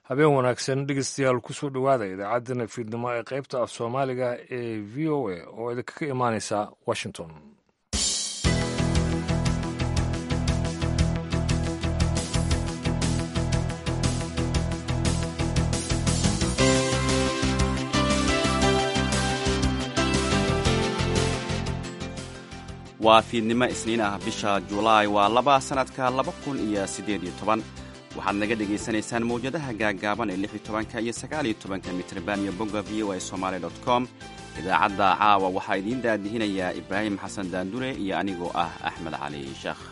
habeen wanaagsan dhegeystayaal kusoo dhowaada idaacaddana fiidnimo ee qaybta af soomaaliga ee v o a oo idinkaga imaaneysa washington waa fiidnimo isniin ah bisha julaay waa laba sannadka laba kun iyo siddeed iyo toban waxaad naga dhegaysanaysaan mawjadaha gaaggaaban ee lix iyo tobanka iyo sagaal iyo tobanka mitrban iyo bogga v o a somaali dot com idaacadda caawa waxaa idiin daadihinayaa ibraahim xasan daandure iyo anigoo ah axmed cali sheekh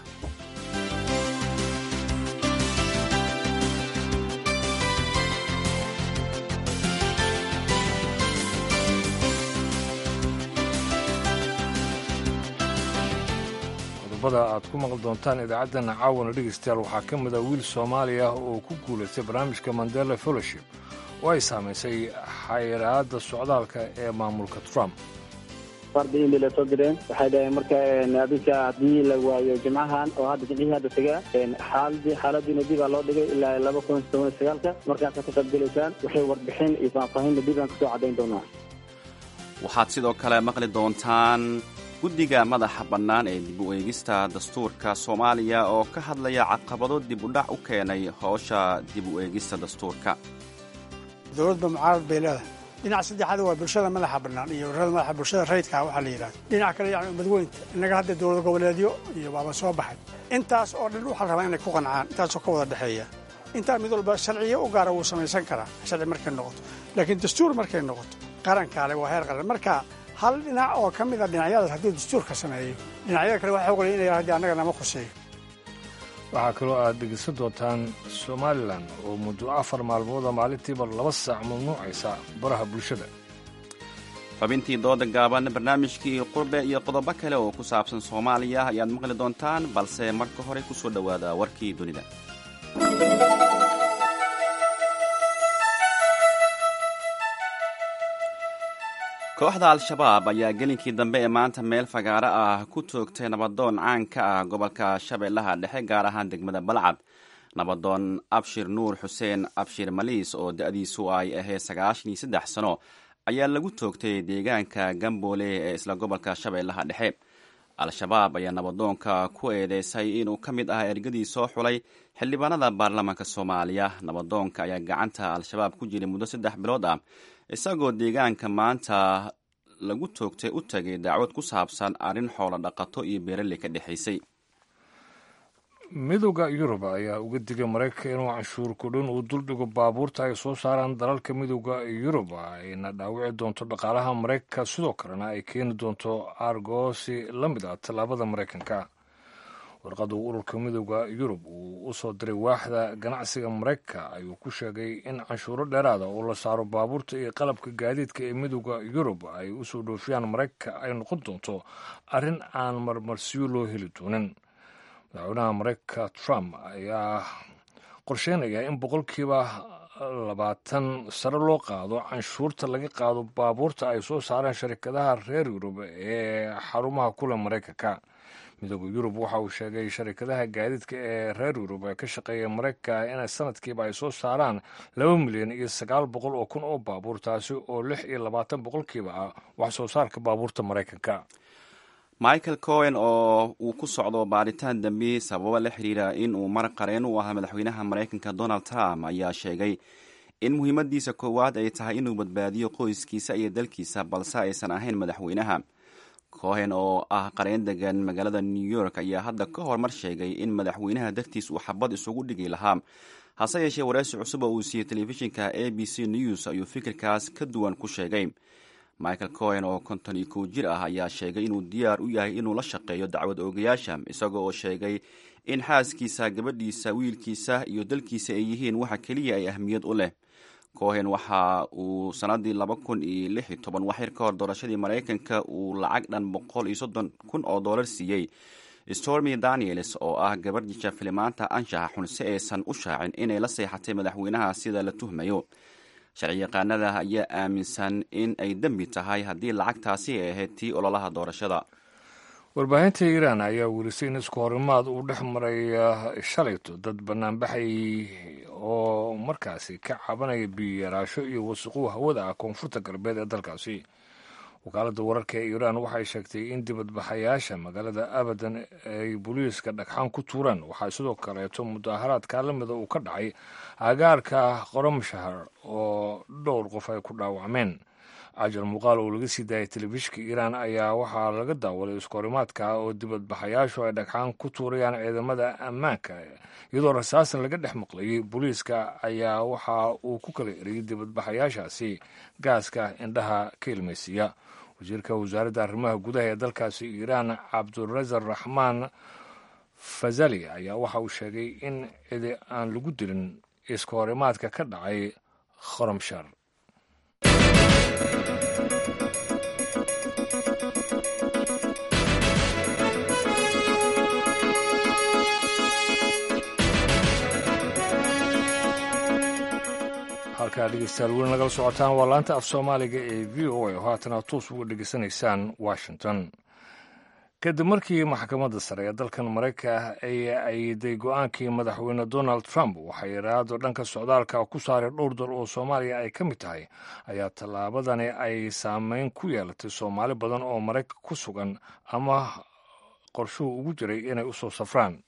qodobada aad ku maqli doontaan idaacaddana caawana dhegeystayaal waxaa ka mid a wiil soomaali ah oo ku guulaystay barnaamijka mandela fellowship oo ay saamaysay xayiraadda socdaalka ee maamulka trump farda indi la soo direen waxay dhaheen marka adinka haddii la waayo jimcahan oo hadda jimcihii hadda tagaa xaaladii xaaladiina dib aa loo dhigay ilaa laba kun toban sagaalka markaasaad ka qaybgelaysaan waxay warbixin iyo faahfaahinna dib aan kasoo caddayn doonaa waxaad sidoo kale maqli doontaan guddiga madaxa bannaan ee dib u eegista dastuurka soomaaliya oo ka hadlaya caqabado dib u dhac u keenay howsha dib u eegista dastuurka dowladba mucaarad bay leedahay dhinac saddexaad waa bulshada madaxa bannaan iyo warada madaxa bulshada rayidkaa waxaa la yidhahda dhinac kale yani umadweynta innaga hadda dowlad goboleedyo iyo baaba soo baxay intaas oo dhan waxaa la rabaa inay ku qancaan intaasoo ka wada dhexeeya intaa mid walba sharciyo u gaara wuu samaysan karaa sharci markay noqoto laakiin dastuur markay noqoto qarankaale waa heer qaran marka hal dhinac oo ka mid a dhinacyadaas hadduu dastuurka sameeyo dhinacyada kale waxaa ogolaya inay haddii annaga nama khuseeyo waxaa kaloo aad dhegeysan doontaan somalilan oo muddo afar maalmooda maalintiiba laba saac mamnuucaysa baraha bulshada xubintii dooda gaaban barnaamijkii qurbe iyo qodobo kale oo ku saabsan soomaaliya ayaad maqli doontaan balse marka hore ku soo dhowaada warkii dunida kooxda al-shabaab ayaa gelinkii dambe ee maanta meel fagaaro ah ku toogtay nabadoon caan ka ah gobolka shabeellaha dhexe gaar ahaan degmada balcad nabadoon abshir nuur xuseen abshir maliis oo da-diisu ay ahayd sagaashan iyo saddex sano ayaa lagu toogtay deegaanka gamboole ee isla gobolka shabeellaha dhexe al-shabaab ayaa nabadoonka ku eedeysay inuu ka mid ah ergadii soo xulay xildhibaanada baarlamaanka soomaaliya nabadoonka ayaa gacanta al-shabaab ku jiray muddo saddex bilood ah isagoo deegaanka maanta lagu toogtay u tagay dacwad ku saabsan arrin xoolo dhaqato iyo beeraley ka dhexaysay midowda yurub ayaa uga digay maraykanka inuu canshuur kudhin uu duldhigo baabuurta ay soo saaraan dalalka midowda yurub ayna dhaawici doonto dhaqaalaha maraykanka sidoo kalena ay keeni doonto aargoosi la mid ah tallaabada maraykanka warqadu ururka midowda yurub uu u soo diray waaxda ganacsiga maraykanka ayuu ku sheegay in canshuuro dheeraada oo la saaro baabuurta iyo qalabka gaadiidka ee midowda yurub ay usoo dhoofiyaan maraykanka ay noqon doonto arrin aan marmarsiyo loo heli doonin madaxweynaha maraykanka trump ayaa qorsheynaya in boqolkiiba labaatan sare loo qaado canshuurta laga qaado baabuurta ay soo saareen sharikadaha reer yurub ee xarumaha kule maraykanka midooda yurub waxa uu sheegay sharikadaha gaadiidka ee reer yurub ee ka shaqeeya maraykanka inay sanadkiiba ay soo saaraan laba milyan iyo sagaal boqol oo kun oo baabuur taasi oo lix iyo labaatan boqolkiiba ah wax soo saarka baabuurta maraykanka michael cohen oo uu ku socdo baaritaan dambi sababo la xiriira in uu mar qareen u ahaa madaxweynaha maraykanka donald trump ayaa sheegay in muhiimadiisa koowaad ay tahay inuu badbaadiyo qoyskiisa iyo dalkiisa balse aysan ahayn madaxweynaha cohen oo ah qareen degan magaalada new york ayaa hadda ka hormar sheegay in madaxweynaha dartiis uu xabad isugu dhigi lahaa hase yeeshee wareysi cusub oo uu siiyey telefishinka a b c news ayuu fikirkaas ka duwan ku sheegay michael cohen oo konton iyo kow jir ah ayaa sheegay inuu diyaar u yahay inuu la shaqeeyo dacwad oogayaasha isagoo oo sheegay in xaaskiisa gabadhiisa wiilkiisa iyo dalkiisa ay yihiin waxa keliya ay ahmiyad u leh cohen waxa uu sanadii laba kun iyo lix iyo toban waxyar ka hor doorashadii maraykanka uu lacag dhan boqol iyo soddon kun oo dollar siiyey stormy daniels oo ah gabar jisha filimaanta anshaxa xun si aysan u shaacin inay la seexatay madaxweynaha sida la tuhmayo sharci yaqaanada ayaa aaminsan in ay dembi tahay haddii lacagtaasi ay ahayd tii ololaha doorashada warbaahinta iiraan ayaa welisay in isku horimaad uu dhex maray shalayto dad banaanbaxay oo markaasi ka cabanaya biyo yaraasho iyo wasiquu hawada ah koonfurta galbeed ee dalkaasi wakaaladda wararka ee iiraan waxay sheegtay in dibadbaxayaasha magaalada abadan ay booliiska dhagxaan ku tuureen waxaa sidoo kaleeto mudaaharaadka lamida uu ka dhacay agaarka qoromshahar oo dhowr qof ay ku dhaawacmeen cajal muuqaal oo laga sii daayay telefishinka iiraan ayaa waxaa laga daawaday iskoorimaadka oo dibadbaxayaashu ay dhagxaan ku tuurayaan ciidamada ammaanka iyadoo rasaasan laga dhex maqlayay booliiska ayaa waxa uu ku kala eriyey dibadbaxayaashaasi gaaska indhaha ka ilmaysiiya wasiirka wasaaradda arrimaha gudaha ee dalkaasi iiraan cabdurasaaq raxmaan fazali ayaa waxa uu sheegay in cidi aan lagu dilin iskoorimaadka ka dhacay khoromshar halkaa dhegeystayaal weli nagala socotaan waa laanta af soomaaliga ee v o a oo haatana toos uga dhegeysanaysaan washington kadib markii maxkamadda sare ee dalkan maraykanka ay ayiday go-aankii madaxweyne donald trump waxay iraado dhanka socdaalka ku saaray dhowr dal oo soomaaliya ay ka mid tahay ayaa tallaabadani ay saameyn ku yeelatay soomaali badan oo maraykanka ku sugan ama qorshuhu ugu jiray inay u soo safraan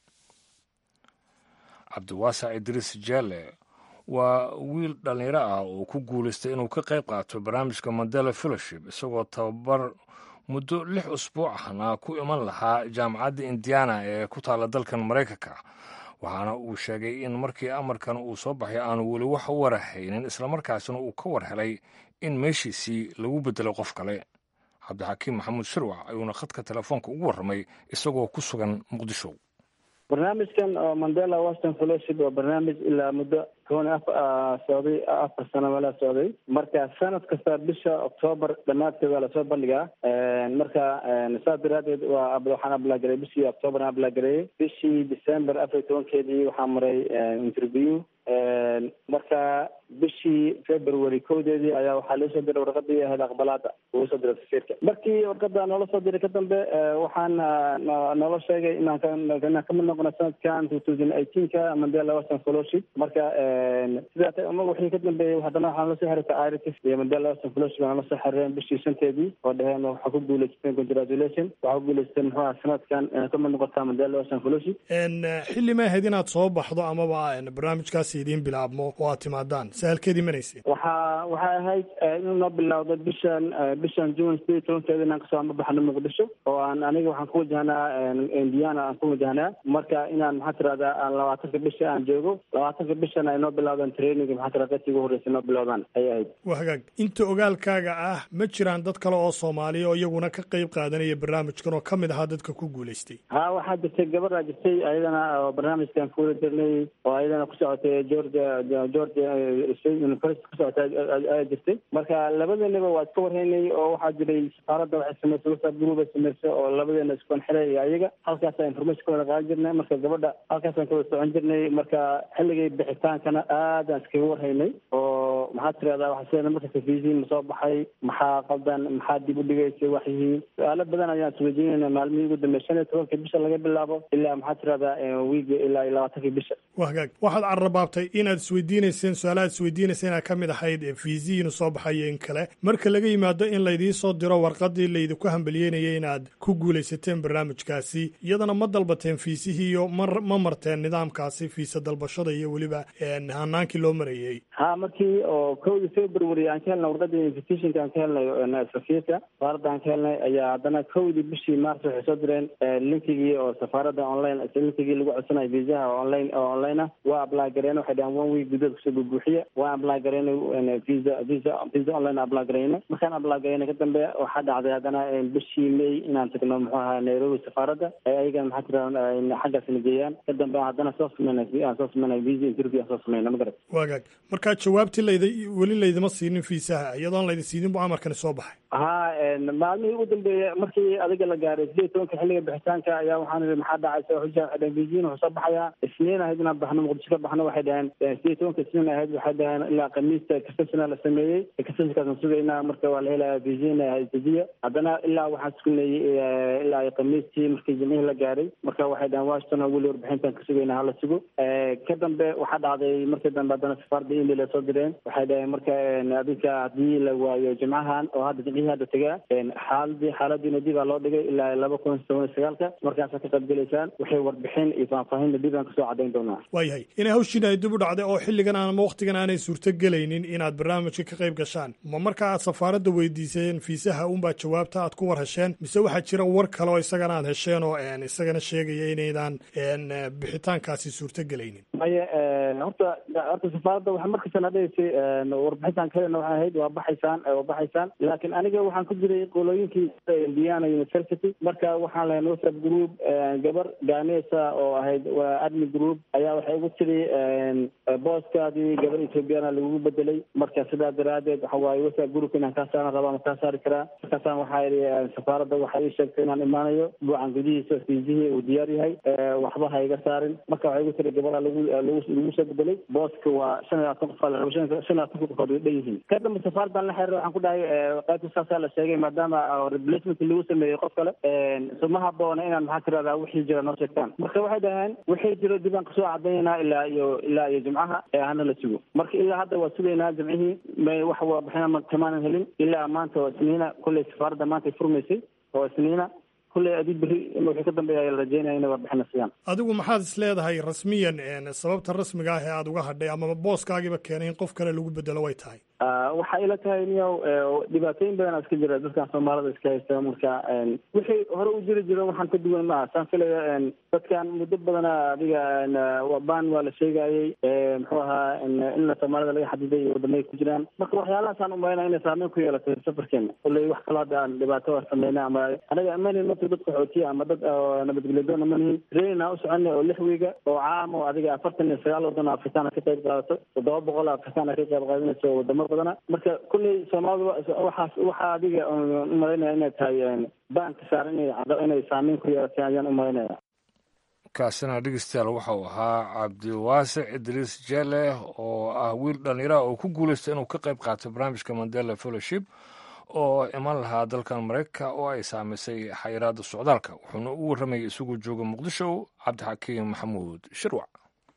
cabdiwaasac idriis jeele waa wiil dhallinyaro ah oo ku guulaystay inuu ka qayb qaato barnaamijka mandela fellowship isagoo tababar muddo lix usbuuc ahna ku iman lahaa jaamacadda indiana ee ku taalla dalkan maraykanka waxaana uu sheegay in markii amarkan uu soo baxay aanu weli wax u warahaynin islamarkaasina uu ka war helay in meeshiisii lagu beddelay qof kale cabdixakiim maxamuud shirwac ayuuna khadka telefoonka ugu warramay isagoo ku sugan muqdisho barnaamijkan oo mandela washington fellowship waa barnaamij ilaa muddo toban a socday afar sano meelaa socday marka sanad kasta bisha octoobar dhamaadkeed waa lasoo bandhigaa marka saas daraadeed waa waxaan ablagareey bishii octoobar aan ablagareeyey bishii december afar iyo tobankeedii waxaa maray interview marka bishii february kowdeedii ayaa waxaa laisoo diray warqadii ahayd aqbalaada uu soo diray safiirka markii warqada noola soo diray ka dambe waxaan noola sheegay inaan inaan kamid noqono sanadkan two thousand eighteenka mandela western fellowship marka sidaas wixii ka dambeeyey haddana waxaa nala soo xiriirtay iritis iyo mandela western fellowship nala soo xiriireen bishii shanteedii oo dheheen waxaa ku guuleysateen congratulation waxaa ku guuleysateen muxuu aha sanadkan inaad kamid noqotaa mandela western fellowship xilli ma ahayd inaad soo baxdo amaba barnaamijkaasi idiin bilaabmo oo aad timaadaan sahalkeedii manaysay waxaa waxay ahayd inuu noo bilowdo bishan bishan june sideed iyo tobankeeda inaan kasoo ama baxno muqdisho oo aan aniga waxaan ku wajahnaa indiana aan ku wajahnaa marka inaan maxaa tirahdaa aan labaatanka bisha aan joogo labaatanka bishana ay noo bilowdaan training maxaa tirada dadkii ugu horreysay noo bilowdaan ayay ahayd waa hagaag inta ogaalkaaga ah ma jiraan dad kale oo soomaaliya oo iyaguna ka qayb qaadanaya barnaamijkan oo ka mid ahaa dadka ku guulaystay ha waxaa jirtay gabadhaa jirtay ayadana oo barnaamijkan kuwada jirnay oo ayadana ku socotay georgia georgia state university ku socotay ayaa jirtay marka labadeennaba waa iska warhaynay oo waxaa jiray safaaradda waxay samaysay whatsapp group ay samaysay oo labadeena iskonxilay iyo ayaga halkaasa information ka wada qaadan jirnay marka gabadha halkaasaan ka wada socon jirnay marka xilligay bixitaankana aadaan iskaga warhaynay oo maxaa tirahdaa waxa sida markasta fiisiin ma soo baxay maxaa qaldan maxaa dib u dhigaysay wax yihiin su-aalo badan ayaan isweydiinayna maalmihii ugu dambeey shan iyo tobanka bisha laga bilaabo ilaa maxaa tirahdaa wiiga ilaa iyo labaatankii bisha waa hagaag waxaad carrabaabtay inaad isweydiinayseen su-aalaad isweydiinayseen inaad ka mid ahayd fiisiyi inuu soo baxayo in kale marka laga yimaado in laydiin soo diro warqadii laydinku hambaliyeynayay inaad ku guulaysateen barnaamijkaasi iyadana ma dalbateen fiisihii iyo ma ma marteen nidaamkaasi fiisa dalbashada iyo weliba hanaankii loo marayey ha markii oo kowdii february aan ka helnay warqadii invitationka aan ka helnay safiirka safaaradda aan ka helnay ayaa haddana kowdii bishii march waxay soo direen linkigii oo safaaradda online linkigii lagu codsanayo viisaha oo online oo online ah waa apply gareen waxay dhahaan one week gudahood kusoo bubuuxiya waa apply gareynay visa visa visa online apply gareynay markaan apply gareynay ka dambe waxaa dhacday haddana bishii may inaan tagno muxuu ahaa nairobi safaaradda ay ayagana maxaa tirahda xaggaas na geeyaan ka dambe haddana soo sameynay aan soo sameynay visa interview aan soo sameynay magarat waagaag markaa jawaabtii layda weli laydima siinin fiisaha iyadoon laydi siinin bu amarkani soo baxay ha maalmihii ugu dambeeyey markii adiga la gaaray sideed iyo tobanka xilliga bixitaanka ayaa waxaan ihi maxaa dhacaysa xusha beijing wuxuu soo baxayaa isniin ahayd inaan baxno muqdisho ka baxno waxay dhaheen sideed iyo tobanka isniin ahayd waxay dhaheen ilaa khamiista kasasina la sameeyey kasasikaasaan sugaynaa marka waa la helaya beijing hadiya haddana ilaa waxaan sugnayey ilaa khamiistii markii jimcihii la gaaray marka waxay dhaheen washington oo weli warbixintan ka sugaynaa hala sugo ka dambe waxaa dhacday markii dambe haddana safaarada email ay soo direen waxay dhaheen marka adinka haddii la waayo jimcahan oo hadda jimcihii hadda tagaa xaaladii xaaladiina dib aa loo dhigay ilaa laba kun toban iyo sagaalka markaasaa ka qayb gelaysaan waxay warbixin iyo faahfaahinna dib aan kasoo cadayn doonaa waayahay inay hawshiin ay dib u dhacday oo xilligan ama wakhtigan aanay suurto gelaynin inaad barnaamijka ka qayb gashaan ma marka aad safaaradda weydiiseen fiisaha unbaa jawaabta aad ku war hesheen mise waxaa jira war kale oo isagana aad hesheen oo isagana sheegaya inaydan bixitaankaasi suurto gelaynin maye horta horta safaaradda waxaa markasta na dhegaysay warbixintan kalena waxay ahayd waa baxaysaan waa baxaysaan laakiin aniga waxaan ku jiray qolooyinkii indiana university marka waxaan lahayn whatsapp group gabar gaanesa oo ahayd waa admi group ayaa waxay ugu tiri booskaadii gabar ethoobiana lagugu bedelay marka sidaa daraadeed waxa waaye whatsapp group inaan kaa saaran rabaa ma kaa saari karaa markaasaan waxaa idhi safaaradda waxay ii sheegtay inaan imaanayo buucan gudihiisa fiisihii uu diyaar yahay waxba ha iga saarin marka waxay ugu tiri gabaraa lagu lagu soo bedelay booska waa shan iyo labaatan qof shan iyo labaatan qofood way dhan yihiin ka dambe safaaraddan la xiriir waxaan ku dhahay qaybta saasaa la sheegay maadaama replacement lagu sameeyey qof kale suma haboona inaan maxaa tirahdaa wixii jira noo sheegtaan marka waxay dhaheen wixii jiro dib aan kasoo cadaynaa ilaa iyo ilaa iyo jimcaha ee hana la sugo marka ilaa hadda waa sugaynaa jimcihii may wax warbixina kamaanan helin ilaa maanta oo isniina kolley safaaradda maanta ay furmaysay oo isniina kulley adii berri wixii ka dambeeya ayaa la rajeynaya inay warbixina siiyaan adigu maxaad is leedahay rasmiyan sababta rasmiga ah ee aada uga hadhay ama booskaagiiba keenay in qof kale lagu bedelo way tahay waxaa ila tahay niyow dhibaatooyin badan iska jira dadkan soomaalida iska haysta marka wixii hore u jiri jiro waxaan ka duwan maaha saan filaya dadkan muddo badana adiga ban waa la sheegayey muxuu ahaa in soomaalida laga xadiday iyo wadamay ku jiraan marka waxyaalahaasaan umalayna inay saameyn ku yeelatay safarkeena kulley wax kaloo hadda aan dhibaato a sameyna ama anaga amanin marka dad qaxootiya ama dad nabadgelyadoona ma nihin trainina u soconay oo lix wiiga oo caam oo adiga afartan iyo sagaal waddan oo afrikaan ka qayb qaadato toddoba boqol oo afrikaan ka qayb qaadanayso wadamo badana marka kulley soomaalida waxaas waxaa adiga umalaynaya inay tahay baanka saaran inay inay saameyn ku yeelatay ayaan umalaynaya kaasina dhegeystayaal waxau ahaa cabdiwaasic idriis jele oo ah wiil dhallinyaraha oo ku guulaysta inuu ka qayb qaatay barnaamijka mandela fellowship oo iman lahaa dalkan maraykanka oo ay saamaysay xayiraadda socdaalka wuxuuna u warramayay isagu jooga muqdisho cabdixakiim maxamuud shirwac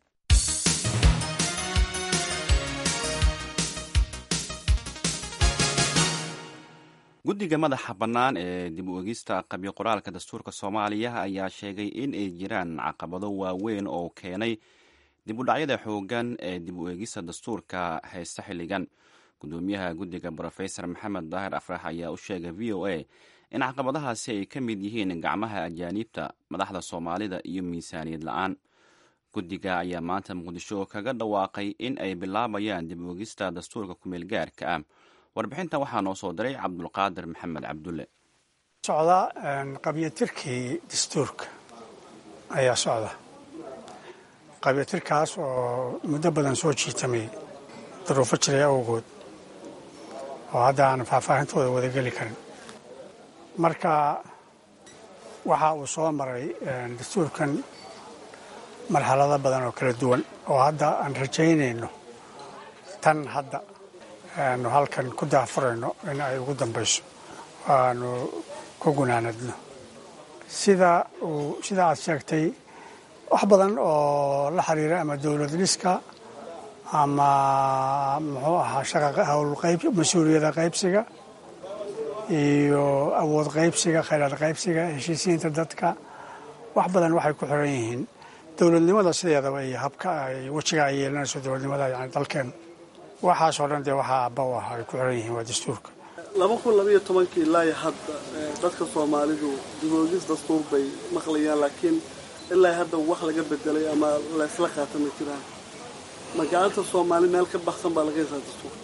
guddiga madaxa bannaan ee dib u egista qabyo qoraalka dastuurka soomaaliya ayaa sheegay in ay jiraan caqabado waaweyn oo keenay dib u dhacyada xooggan ee dib u egista dastuurka haysta xilligan gudoomiyaha guddiga brofesor maxamed daahir afrax ayaa u sheegay v o a in caqabadahaasi ay ka mid yihiin gacmaha ajaaniibta madaxda soomaalida iyo miisaaniyad la-aan guddiga ayaa maanta muqdisho kaga dhawaaqay in ay bilaabayaan dib u egista dastuurka kumeel gaarka ah warbixintan waxaa noo soo diray cabdulqaadir maxamed cabdulle socda qabyatirkii dastuurka ayaa socda qabyatirkaas oo muddo badan soo jiitamay duruufo jiray awgood oo hadda aan faahfaahintooda wada geli karin marka waxa uu soo maray dastuurkan marxalado badan oo kala duwan oo hadda aan rajaynayno tan hadda aanu halkan ku daafurayno in ay ugu dambayso aanu ku gunaanadno sida uu sida aad sheegtay wax badan oo la xiriira ama dowlad dhiska ama muxuu ahaa shaqa howl qayb mas-uuliyada qaybsiga iyo awood qaybsiga khayraad qaybsiga heshiisiinta dadka wax badan waxay ku xiran yihiin dowladnimada sideedaba iyo habka ay wejiga ay yeelanayso dowladnimada yani dalkeen waxaasoo dhan dee waxaa abba u ah ay ku xiran yihiin waa dastuurka laba kun labaiyo tobankii ilaa iyo hadda dadka soomaalidu diboogis dastuur bay maqlayaan laakiin ilaa hadda wax laga bedelay ama laysla qaata ma jiraan magaalada soomaali meel ka baxsan baa laga hesaa dastuurka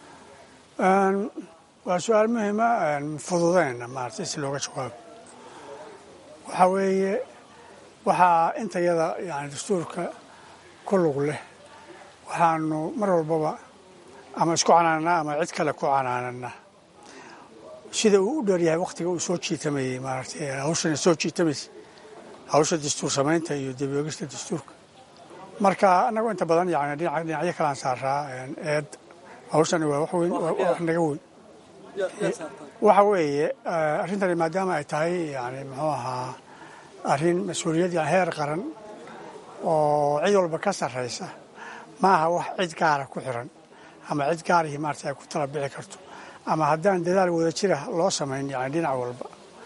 waa su-aal muhiima fududeyna maarata si looga jawaabo waxaa weeye waxaa intayada yani dastuurka ku lug leh waxaanu mar walbaba ama isku canaanaa ama cid kale ku canaanana sida uu u dheeryahay wakhtiga uu soo jiitamayey maaragtay hawshan soo jiitamaysa hawsha dastuur samaynta iyo dibogista dastuurka marka annagu inta badan yani dhinaca dhinacyo kalaan saaraa eed hawshani waa wax weyn waa wax naga weyn waxa weeye arrintani maadaama ay tahay yani muxuu ahaa arrin mas-uuliyad yani heer qaran oo cid walba ka sarraysa ma aha wax cid gaara ku xiran ama cid gaarihii maarata ay ku tala bixi karto ama haddaan dadaal wada jira loo samayn yani dhinac walba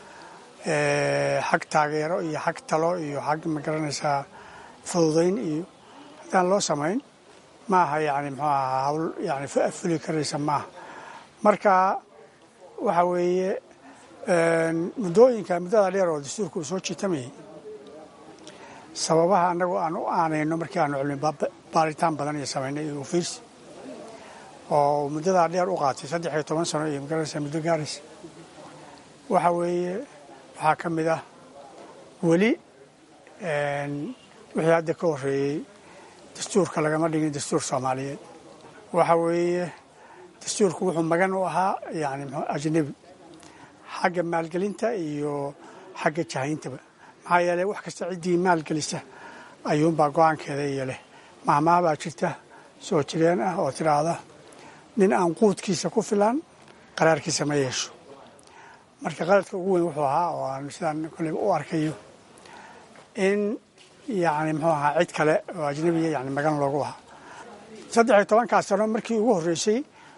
xag taageero iyo xag talo iyo xag magaranaysaa fududayn iyo haddaan loo samayn ma aha yani muxuu ahaa hawl yani fuli karaysa maaha marka waxa weeye muddooyinka muddada dheer oo dastuurka uu soo jiitamayay sababaha annagu aan u aanayno markii aanu cilmi baaritaan badan iyo samaynay iyo ufiirsi oo muddadaa dheer u qaatay saddex iyo toban sano iyo magaranaysa muddo gaaraysa waxa weeye waxaa ka mid ah weli wixii hadda ka horreeyey dastuurka lagama dhigin dastuur soomaaliyeed waxa weeye dastuurku wuxuu magan u ahaa yani ajnebi xagga maalgelinta iyo xagga jahayntaba maxaa yeeley wax kasta ciddii maalgelisa ayuunbaa go-aankeeda iyo leh mahmaah baa jirta soo jireen ah oo tidhaahda nin aan quudkiisa ku filan qaraarkiisa ma yeesho marka qaladka ugu weyn wuxuu ahaa oo aan sidaan koleyba u arkayo in yani muxuu ahaa cid kale oo ajnebiya yani magan loogu ahaa saddex iyo tobankaas sano markii ugu horreysay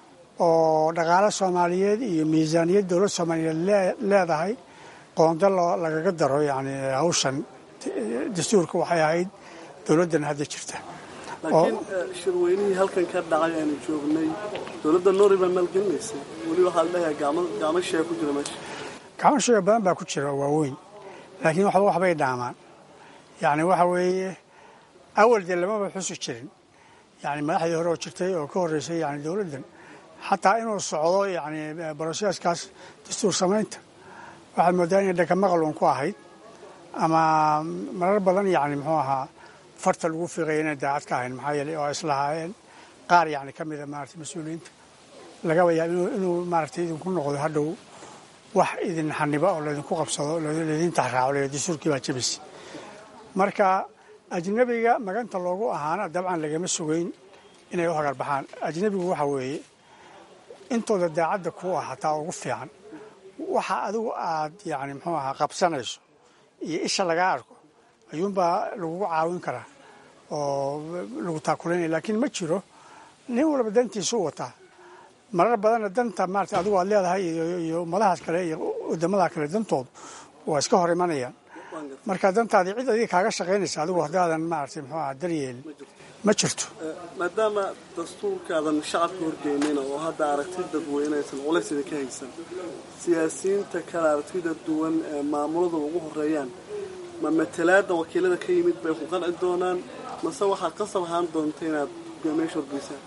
oo dhaqaale soomaaliyeed iyo miisaaniyad dowlad soomaaliyeed leedahay qoondo lagaga daro yani hawshan dastuurka waxay ahayd dowladdan hadda jirta laakiin shirweynihii halkan ka dhacay aanu joognay dowladda noori baa maalgelinaysay weli waxaa la leeyahay gaamo shee ku jira meesha gacmo sheega badan baa ku jira oo waaweyn laakiin waxba waxbay dhaamaan yani waxa weeye awal dee lamaba xusi jirin yani madaxdii hore oo jirtay oo ka horreysay yani dowladdan xataa inuu socdo yani broseskaas dastuur samaynta waxaad moodaa inay dhakamaqal uun ku ahayd ama marar badan yani muxuu ahaa farta lagu fiiqaya inay daacad ka ahayn maxaa yeeley oo islahaayeen qaar yani ka mida maarata mas-uuliyiinta lagaba yaab inuu maaragtay idinku noqdo hadhow wax idin xaniba oo laydinku qabsado laydin taxraaco le dastuurkii baa jebisay marka ajnebiga maganta loogu ahaana dabcan lagama sugeyn inay u hagar baxaan ajnebigu waxa weeye intooda daacadda ku ah hataa ugu fiican waxa adigu aad yani muxuu ahaa qabsanayso iyo isha lagaa arko ayuunbaa lagugu caawin karaa oo lagu taakulanaya laakiin ma jiro nin walba dantiisu wataa marar badanna danta maarata adigu aad leedahay iyo ummadahaas kale iyo wadamada kale dantoodu waa iska hor imanayaan marka dantaadii cid adiga kaaga shaqaynaysa adigu haddaadan maarata muxuu aha daryeelin ma jirto maadaama dastuurkaadan shacabka horgeynina oo hadda aragti dadweynaysan culays idinka haysan siyaasiyiinta kale aragtida duwan ee maamulada ugu horeeyaan ma matalaada wakiilada ka yimid bay ku qanci doonaan mase waxaad qasab ahaan doonta inaad hogaamiyaasha horgeysaan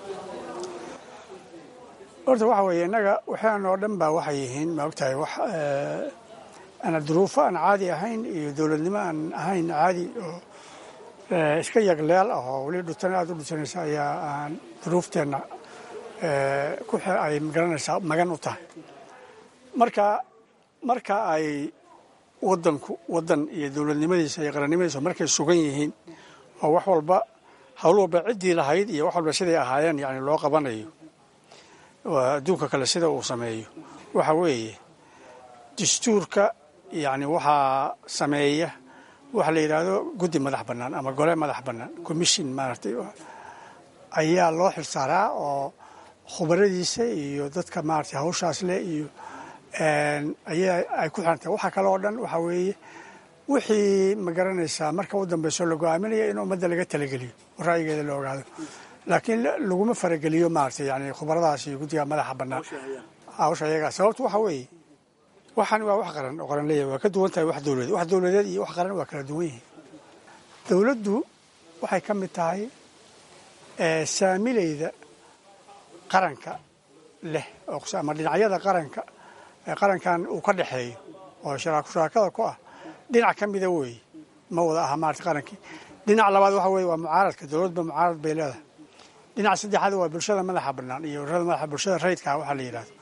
horta waxa weeye innaga waxaan oo dhan baa waxay yihiin ma ogtahay wax ana duruufo aan caadi ahayn iyo dowladnimo aan ahayn caadi oo iska yagleel ah oo weli dhutan aada u dhutanaysa ayaa aan duruufteenna ku ay magaranaysaa magan u tahay marka marka ay wadanku wadan iyo dowladnimadiisa iyo qarannimadiisa markay sugan yihiin oo wax walba hawl walba ciddii lahayd iyo wax walba siday ahaayeen yani loo qabanayo adduunka kale sida uu sameeyo waxa weeye dastuurka yani waxaa sameeya waxa la yidhaahdo guddi madax bannaan ama gole madax bannaan commission maaragtay ayaa loo xilsaaraa oo khubaradiisa iyo dadka maaragtay hawshaas leh iyo ayaa ay ku xiran tahay waxa kale oo dhan waxaa weeye wixii ma garanaysaa marka u dambayso la go-aaminaya in ummadda laga talageliyo oo ra'yigeeda la ogaado laakiin laguma farageliyo maaragtay yani khubaradaas iyo guddiga madaxa bannaan hawsha ayagaa sababtu waxa weeye waxaan waa wax qaran oo qaran leeyahay waa ka duwan tahay wax dowladeed wax dowladeed iyo wax qaran waa kala duwan yihiin dowladdu waxay ka mid tahay saamilayda qaranka leh ama dhinacyada qaranka qarankan uu ka dhexeeyo oo shuraakada ku ah dhinac ka mida weeye ma wada aha maarata qarankii dhinac labaad waxa weye waa mucaaradka dowladba mucaarad bay leedahay dhinac saddexaad waa bulshada madaxa bannaan iyo ururada madaxa bulshada rayidkaa waxaa la yidhahdo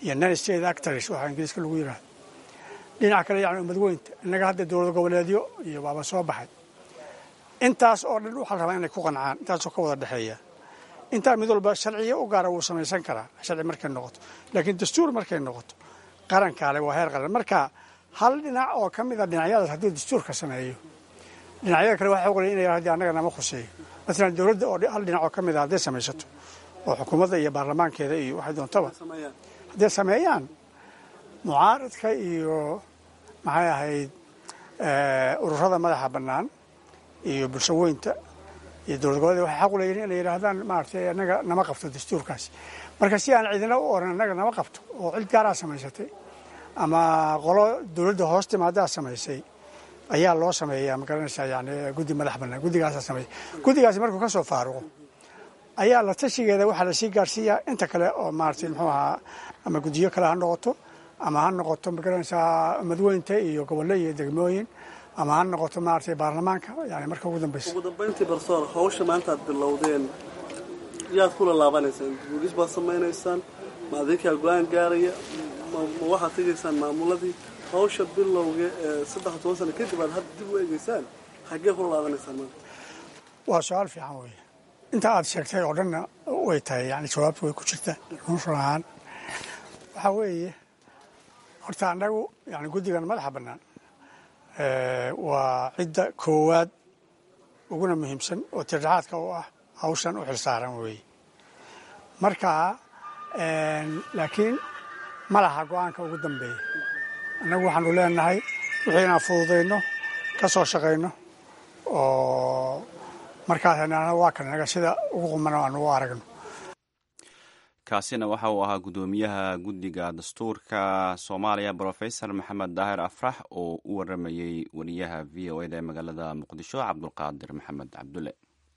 iyo non state actors waxaa ingiriiska lagu yidhahdo dhinaca kale yani umadweynta innaga hadda dowlad goboleedyo iyo waaba soo baxay intaas oo dhan waxaa la rabaa inay ku qancaan intaasoo ka wada dhexeeya intaa mid walba sharciyo u gaara wuu samaysan karaa sharci markay noqoto laakiin dastuur markay noqoto qarankaale waa heer qaran marka hal dhinac oo ka mida dhinacyadaas hadduu dastuurka sameeyo dhinacyada kale waxay oqolaya inay haddii annaga nama khuseeyo maalan dowladda oo hal dhinac oo ka mid a hadday samaysato oo xukuumadda iyo baarlamaankeeda iyo waxay doontaba hadday sameeyaan mucaaradka iyo maxay ahayd ururada madaxa bannaan iyo bulshaweynta iyo dowlad goboleed waxay xaq u leeyihin inay yidhaahdaan maaragtay annaga nama qabto dastuurkaasi marka si aan cidina u oran annaga nama qabto oo cid gaaraa samaysatay ama qolo dowladda hoos timaadaa samaysay ayaa loo sameeyaa magaranaysaa yani guddi madax bannaan guddigaasaa sameeya guddigaasi markuu ka soo faaruqo ayaa la tashigeeda waxaa lasii gaarsiiyaa inta kale oo maaragtay muxuu ahaa ama guddiyo kale ha noqoto ama ha noqoto magaranaysaa madweynta iyo gobollo iyo degmooyin ama ha noqoto maaragtay baarlamaanka yani marka ugu dambeysa ugu dambayntii barsoor hawsha maanta aad bilowdeen yaad kula laabanaysaan guulis baad samaynaysaan ma adinkaa go-aan gaaraya ma waxaad tegaysaan maamuladii hawsha bilowga ee saddex toban sano kadib aad hadda dib u eegeysaan xaggee kula laabanaysaan maanta waa su-aal fiican weeye inta aad sheegtay oo dhanna way tahay yani jawaabta way ku jirtaa run ahaan waxaa weeye horta annagu yani guddigan madaxa bannaan waa cidda koowaad uguna muhiimsan oo tirdhaxaadka u ah hawshan u xilsaaran weeye marka laakiin ma laha go-aanka ugu dambeeya annagu waxaanu leenahay wixii inaan fududayno ka soo shaqayno oo markaas waa kan naga sida ugu quman oo aan ugu aragno kaasina waxa uu ahaa guddoomiyaha guddiga dastuurka soomaaliya brofesor maxamed daahir afrax oo u waramayey wariyaha v o eda ee magaalada muqdisho cabdulqaadir maxamed cabdulle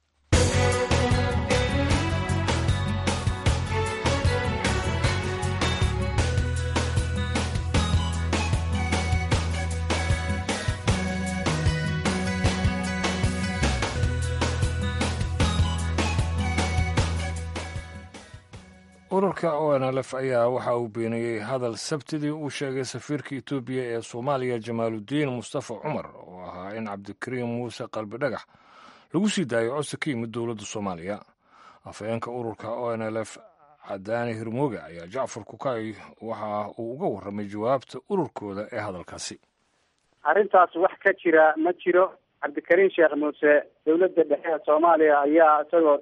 ururka o n l f ayaa waxa uu beeniyey hadal sabtidii uu sheegay safiirka etoobiya ee soomaaliya jamaaludiin mustafa cumar oo ahaa in cabdikariim muuse qalbi dhagax lagu sii daayo codsi ka yimid dowladda soomaaliya afhayeenka ururka o n l f cadaani hirmooge ayaa jacfar kukay waxa uu uga warramay jawaabta ururkooda ee hadalkaasi arrintaas wax ka jira ma jiro cabdikariim sheekh muuse dowladda dhexe ee soomaaliya ayaa isagoo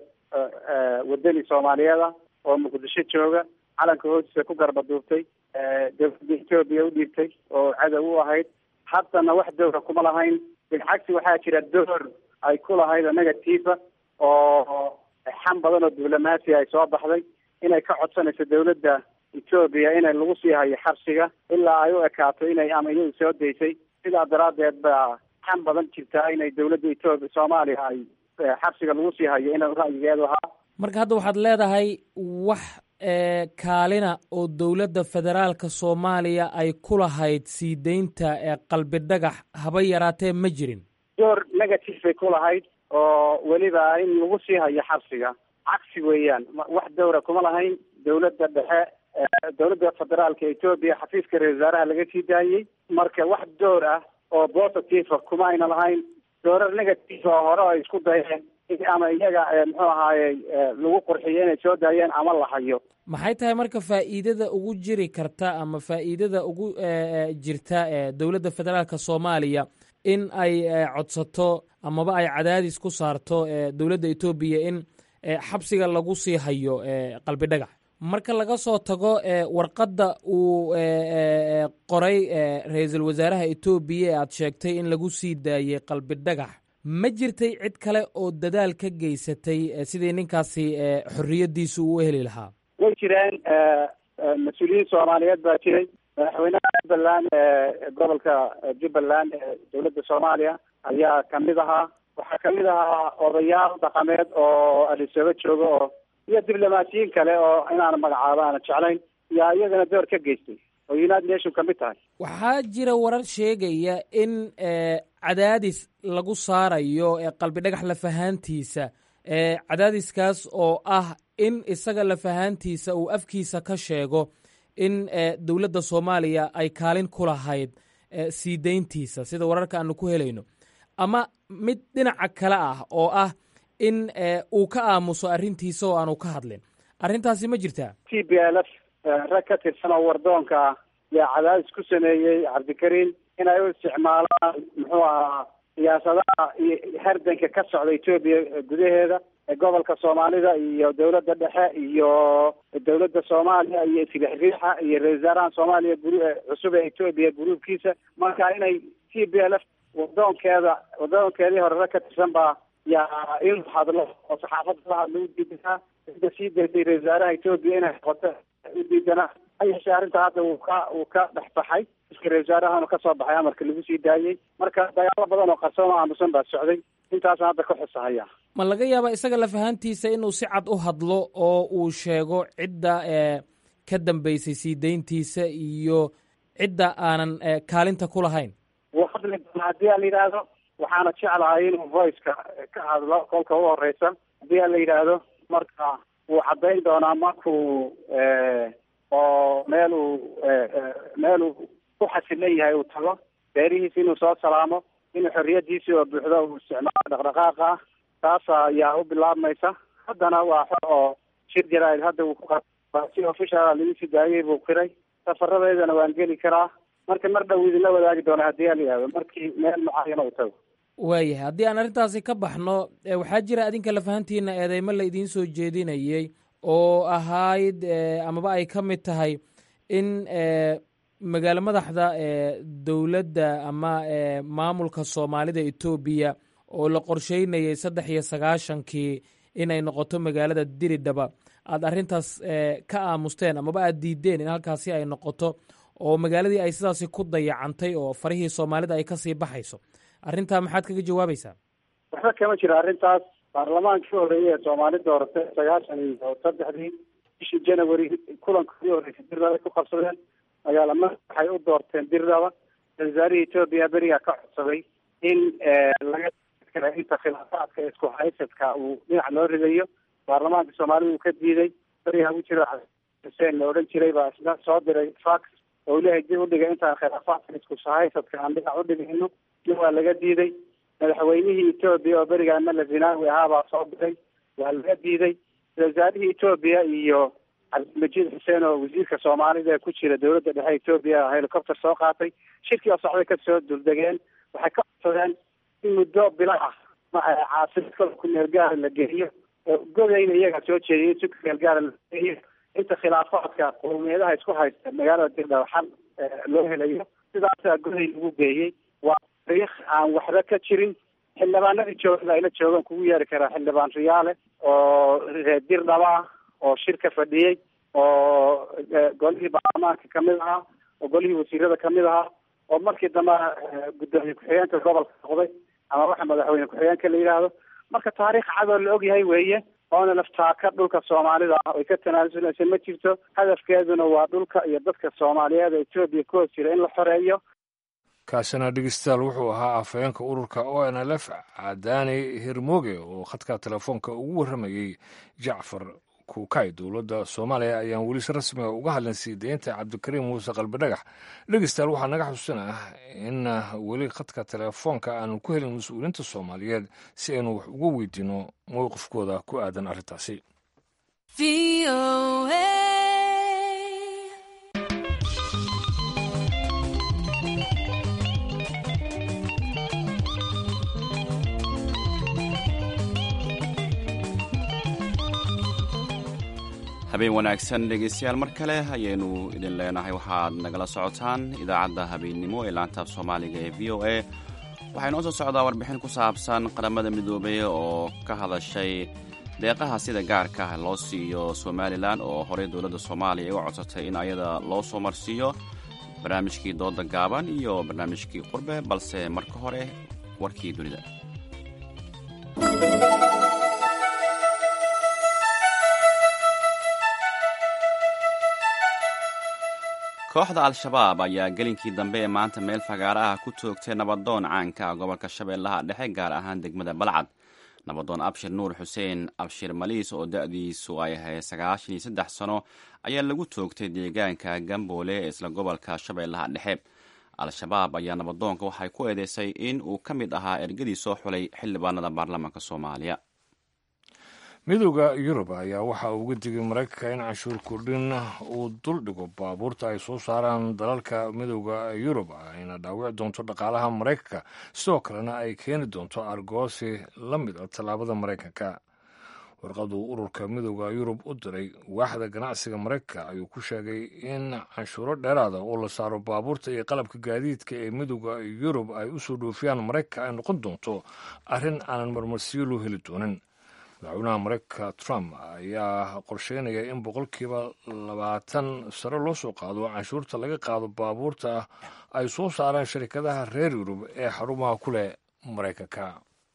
wadani soomaaliyeeda oo muqdisho jooga calanka hoostiisa ku garba duubtay dowladda etoobiya u dhiibtay oo cadow u ahayd haddana wax dowra kuma lahayn bilcagsi waxaa jira door ay ku lahayd negativa oo xam badan oo diblomaasi ay soo baxday inay ka codsanayso dowladda etoobiya inay lagu sii hayo xabsiga ilaa ay u ekaato inay ama iyadu soo daysay sidaa daraaddeed baa xam badan jirtaa inay dowladda etoobiya soomaaliya ay xabsiga lagu sii hayo ina ra'yigeedu ahaa marka hadda waxaad leedahay wax kaalina oo dowladda federaalka soomaaliya ay ku lahayd sii deynta qalbi dhagax haba yaraatee ma jirin door negative bay ku lahayd oo weliba in lagu sii hayo xabsiga cagsi weeyaan wax dowra kuma lahayn dowladda dhexe dowladda federaalka etoobiya xafiiska ra-isul wasaaraha laga sii daayey marka wax door ah oo positive kuma ayna lahayn doorar negative oo hore ay isku dayeen ama iyaga muxuu ahaaye lagu qurxiyo inay soo daayeen ama la hayo maxay tahay marka faa'iidada ugu jiri karta ama faa'iidada ugu jirta dowladda federaalka soomaaliya in ay codsato amaba ay cadaadis ku saarto dowladda etoobiya in xabsiga lagu sii hayo qalbi dhagax marka laga soo tago warqadda uu qoray ra-iisul wasaaraha etoobiya ee aad sheegtay in lagu sii daayey qalbi dhagax ma jirtay cid kale oo dadaal ka geysatay sidii ninkaasi xorriyaddiisu uu heli lahaa way jireen mas-uuliyiin soomaaliyeed baa jiray madaxweynaha jubbaland gobolka jubbaland ee dowladda soomaaliya ayaa kamid ahaa waxaa kamid ahaa odayaal dhaqameed oo adisooba jooga oo iyo diblomaasiyiin kale oo inaan magacaabo aana jeclayn yaa iyagana door ka geystay oo united nation kamid tahay waxaa jira warar sheegaya in cadaadis lagu saarayo qalbi dhagax lafahaantiisa cadaadiskaas oo ah in isaga lafahaantiisa uu afkiisa ka sheego in dowladda soomaaliya ay kaalin ku lahayd sii dayntiisa sida wararka aanu ku helayno ama mid dhinaca kale ah oo ah in uu ka aamuso arrintiisa oo aanu ka hadlin arrintaasi ma jirtaa t b l f rag ka tirsan oo wardoonka ah yaa cadaadis ku sameeyey cabdikariin inay u isticmaalaan muxuu ahaa siyaasadaha iyo hardanka ka socda etoobiya gudaheeda gobolka soomaalida iyo dowladda dhexe iyo dowladda soomaaliya iyo isriixriixa iyo ra-isul wasaaraha soomaaliya guru cusub ee etoobiya guruubkiisa marka inay t b l f wadoonkeeda wadoonkeedii hore rag ka tirsan baa yaa inuu hadlo oo saxaafadda la hadlo u diidanaa ida sii daysay ra-isul wasaaraha etoobiya inay noqoto u diidanaa hayeshe arrinta hadda uu ka uu ka dhex baxay iska ra-isul wasaarahana kasoo baxay amarka lagu sii daayey marka dagaalo badan oo qarsoon oo aamusan baa socday intaasna hadda ka xusahaya ma laga yaaba isaga lafahantiisa inuu si cad u hadlo oo uu sheego cidda ka dambeysay sii dayntiisa iyo cidda aanan kaalinta ku lahayn wuu hadli doonaa haddii aan la yidhaahdo waxaana jeclahay inuu voiceka ka hadlo kolka u horeysa haddii aan la yidhaahdo marka wuu caddayn doonaa markuu oo meel uu meel uu ku xasilan yahay uu tago beerihiisa inuu soo salaamo inuu xorriyadiisii oo buuxdo uu isticmaalo dhaqdhaqaaqa ah taas ayaa u bilaabmaysa haddana waa xor oo shir jaraa'id hadda uu ku si official lagu sii daayey buu qiray safaradeedana waan geli karaa marka mar dhow idinla wadaagi doona haddii aan la yihahdo markii meel mucaayana uu tago waayahay haddii aan arrintaasi ka baxno waxaa jira adinka lafahantiina eedeymo la idiin soo jeedinayey oo ahayd amaba ay ka mid tahay in magaalo madaxda dowladda ama maamulka soomaalida etoobiya oo la qorsheynayay saddex iyo sagaashankii inay noqoto magaalada diridhaba aad arrintaas ka aamusteen amaba aad diideen in halkaasi ay noqoto oo magaaladii ay sidaasi ku dayacantay oo farihii soomaalida ay kasii baxayso arrintaa maxaad kaga jawaabaysaa waxba kama jiro arrintaas baarlamaankii horeeyey ee soomaali dooratay sagaashan iyo saddexdii bishii january kulankoodii horeysay dirdaba ku qabsadeen magaalama waxay u doorteen dirdaba wasaarihii etoobiya berigaa ka codsaday in laga inta khilaafaadka isku haysadka uu dhinac loo ridayo baarlamaanka soomaalida uu ka diiday berigaa u jiro xuseen la odhan jiray baa isna soo diray fax oo leeyahay dib udhiga intaan khilaafaadka isku haysadka aan dhinac udhigayno dib waa laga diiday madaxweynihii etoobiya oo berigaa mala zinaawi ahaabaa soo diray waa laga diiday wasaarihii etoobiya iyo cabdilmajiid xuseen oo wasiirka soomaalida ee ku jira dowladda dhexe etoobiya helicopter soo qaatay shirkii oo socday kasoo duldegeen waxay ka codsadeen in muddo bila ah caasimad ku meel gaara la geliyo oo godayna iyagaa soo jeediyay si ku meel gaara la geliyo inta khilaafaadka qowmiyadaha isku haysta magaalada dirdhaba xal loo helayo sidaasaa goday lagu geeyey waa tariikh aan waxba ka jirin xildhibaanadii joogada ayla joogaan kugu yeeri karaa xildhibaan riyaale oo reer dirdhaba ah oo shirka fadhiyey oo golihii baarlamaanka kamid ahaa oo golihii wasiirada kamid ahaa oo markii dambe guddoomiye ku-xigeenka gobolka noqday ama waxa madaxweyne ku-xigeenka la yidhaahdo marka taariikh cadoo la ogyahay weeye oona laftaaka dhulka soomaalida ah oy ka tanaasuleysa ma jirto hadafkeeduna waa dhulka iyo dadka soomaaliyeed ee etoobiya ku hoos jira in la xoreeyo kaasina dhegeystayaal wuxuu ahaa afhayeenka ururka o n l f cadaani hirmoge oo khadka telefoonka ugu warramayey jacfar kuukay dowladda soomaaliya ayaan weli si rasmiga uga hadlin sii deynta cabdikariim muuse qalbidhagax dhegeystayaal waxaa naga xusuusinah in weli khadka telefoonka aanu ku helin mas-uuliyiinta soomaaliyeed si aynu wax uga weydiino mowqifkooda ku aadan arrintaasi habeen wanaagsan dhegeystayaal mar kale ayaynu idin leenahay waxaad nagala socotaan idaacadda habeennimo ee laantaaf soomaaliga ee v o a waxaa inoo soo socdaa warbixin ku saabsan qaramada midoobey oo ka hadashay deeqaha sida gaarka ah loo siiyo somalilan oo horey dowladda soomaaliya ay u codsatay in ayada loo soo marsiiyo barnaamijkii dooda gaaban iyo barnaamijkii qurbe balse marka hore warkii dunida kooxda al-shabaab ayaa gelinkii dambe ee maanta meel fagaara ah ku toogtay nabadoon caanka ah gobolka shabeellaha dhexe gaar ahaan degmada balcad nabadoon abshir nuur xuseen abshir maliis oo da-diisu ay ahayd sagaashan iyo saddex sano ayaa lagu toogtay deegaanka gamboole ee isla gobolka shabeellaha dhexe al-shabaab ayaa nabadoonka waxay ku eedeysay in uu ka mid ahaa ergadii soo xulay xildhibaanada baarlamaanka soomaaliya midooda yurub ayaa waxa uu uga digay maraykanka in canshuur kordhin uu dul dhigo baabuurta ay soo saaraan dalalka midooda yurub ayna dhaawici doonto dhaqaalaha maraykanka sidoo kalena ay keeni doonto argoosi la mid a tallaabada maraykanka warqaduu ururka midooda yurub u diray waaxda ganacsiga maraykanka ayuu ku sheegay in canshuuro dheeraada oo la saaro baabuurta iyo qalabka gaadiidka ee midooda yurub ay usoo dhoofiyaan maraykanka ay noqon doonto arrin aanan marmarsiyo loo heli doonin madaxweynaha maraykanka trump ayaa qorsheynaya in boqolkiiba labaatan sare loo soo qaado canshuurta laga qaado baabuurta ay soo saaraan sharikadaha reer yurub ee xarumaha ku leh maraykanka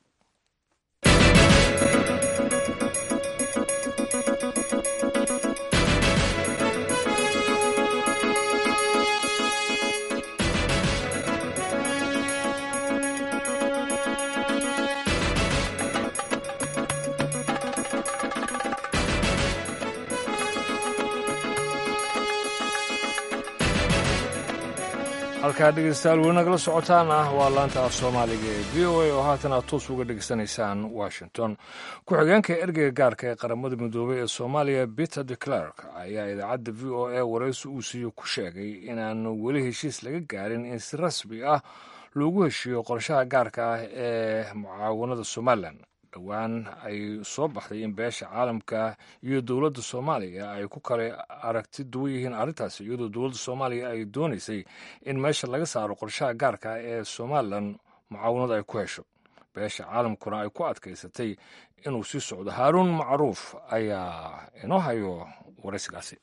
halkaa dhegeystayaal weli nagala socotaan ah waa laanta af soomaaliga ee v o a oo haatan aad toos uga dhegeysanaysaan washington ku-xigeenka ergeyga gaarka ee qaramada midoobey ee soomaaliya peter de clerk ayaa idaacadda v o a waraysi uu siiyo ku sheegay inaan weli heshiis laga gaarin in si rasmi ah loogu heshiiyo qorshaha gaarka ah ee mucaawanada somalilan dhowaan ay soo baxday in beesha caalamka iyo dowladda soomaaliya ay ku kale aragti duwan yihiin arrintaasi iyadoo dowladda soomaaliya ay doonaysay in meesha laga saaro qorshaha gaarka ee somalilan mucaawanada ay ku hesho beesha caalamkuna ay ku adkaysatay inuu sii socdo haaruun macruuf ayaa inoo hayo waraysigaasi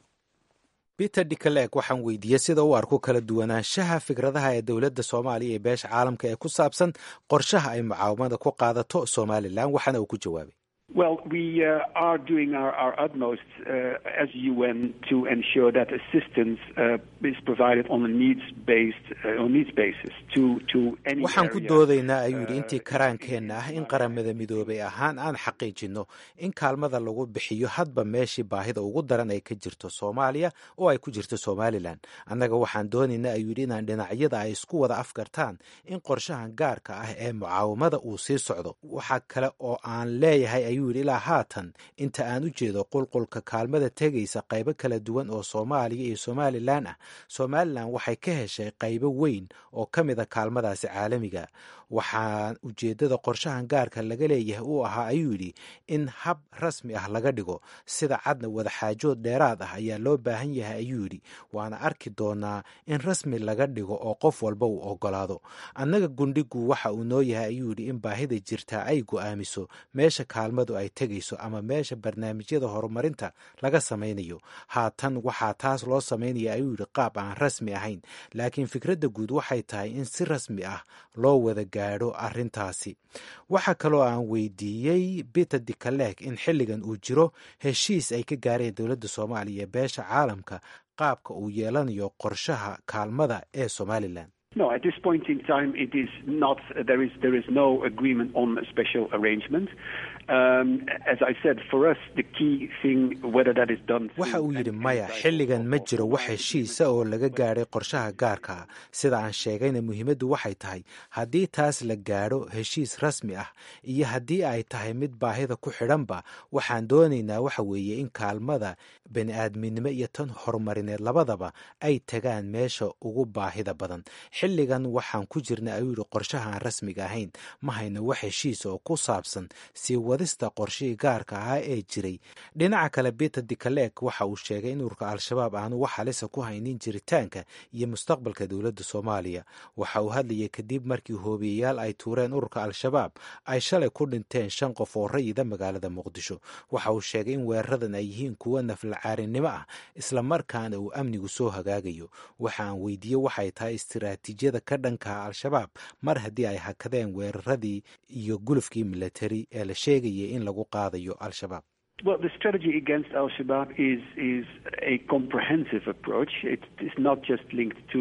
peter dicaleeg waxaan weydiiyey sida u arko kala duwanaanshaha fikradaha ee dowladda soomaaliya ee beesha caalamka ee ku saabsan qorshaha ay mucaawamada ku qaadato somalilan waxaana uu ku jawaabay Well, we uh, are doing our, our utmost uh, as UN to ensure that assistance uh, is provided on a needs-based uh, on needs basis to to any waxaan ku area, doodaynaa ayuu yidhi uh, intii karaankeenna ah in qaramada midoobay ahaan aan xaqiijinno in kaalmada lagu bixiyo hadba meeshii baahida ugu daran ay ka jirto soomaaliya oo ay ku jirto somalilan annaga waxaan doonaynaa ayuu yidhi inaan dhinacyada ay isku wada afgartaan in qorshahan gaarka ah ee mucaawamada uu sii socdo waxaa kale oo aan leeyahay ayuu yidhi ilaa haatan inta aan u jeedo qulqulka kaalmada tegaysa qaybo kala duwan oo soomaaliya iyo somalilan ah somalilan waxay ka heshay qaybo weyn oo ka mid a kaalmadaasi caalamiga waxaa ujeeddada qorshahan gaarka laga leeyahay uu ahaa ayuu yidhi in hab rasmi ah laga dhigo sida cadna wadaxaajood dheeraad ah ayaa loo baahan yahay ayuu yidhi waana arki doonaa in rasmi laga dhigo oo qof walba uu ogolaado annaga gundhigu waxa uu noo yahay ayuu yidhi in baahida jirtaa ay go'aamiso meesha kaalmadu ay tegayso ama meesha barnaamijyada horumarinta laga samaynayo haatan waxaa taas loo samaynaya ayuu yidhi qaab aan rasmi ahayn laakiin fikradda guud waxay tahay in si rasmi ah loo wada gaadho arrintaasi waxaa kaloo aan weydiiyey peter dicaleeg in xilligan uu jiro heshiis ay ka gaareen dowladda soomaaliya ee beesha caalamka qaabka uu yeelanayo qorshaha kaalmada ee somalilan No, at this point in time, it is not. There is there is no agreement on a special arrangement. Um, as I said, for us, the key thing, whether that is done. waxa uu yidhi maya xilligan ma jiro wax heshiisa oo laga gaadhay qorshaha gaarka ah sida aan sheegayna muhiimaddu waxay tahay haddii taas la gaadho heshiis rasmi ah iyo haddii ay tahay mid baahida ku xidhanba waxaan doonaynaa waxa weeye in kaalmada bani-aadminimo iyo tan horumarineed labadaba ay tagaan meesha ugu baahida badan xilligan waxaan ku jirna ayuu yidhi qorshaha aan rasmiga ahayn ma hayno wax heshiisa oo ku saabsan sii wadista qorshihii gaarka ahaa ee jiray dhinaca kale peter dicaleeg waxa uu sheegay in ururka al-shabaab aanu wax halisa ku haynin jiritaanka iyo mustaqbalka dowladda soomaaliya waxa uu hadlayay kadib markii hoobiyeyaal ay tuureen ururka al-shabaab ay shalay ku dhinteen shan qof oo rayida magaalada muqdisho waxa uu sheegay in weeraradan ay yihiin kuwo naflacaarinimo ah islamarkaana uu amnigu soo hagaagayo waxa aan weydiiyey waxay tahay istiraatiijiyada ka dhankaha al-shabaab mar haddii ay hakadeen weeraradii iyo gulufkii militari ee la sheegayay in lagu qaadayo al-shabaab Well, the strategy against Al Shabaab is is a comprehensive approach. It is not just linked to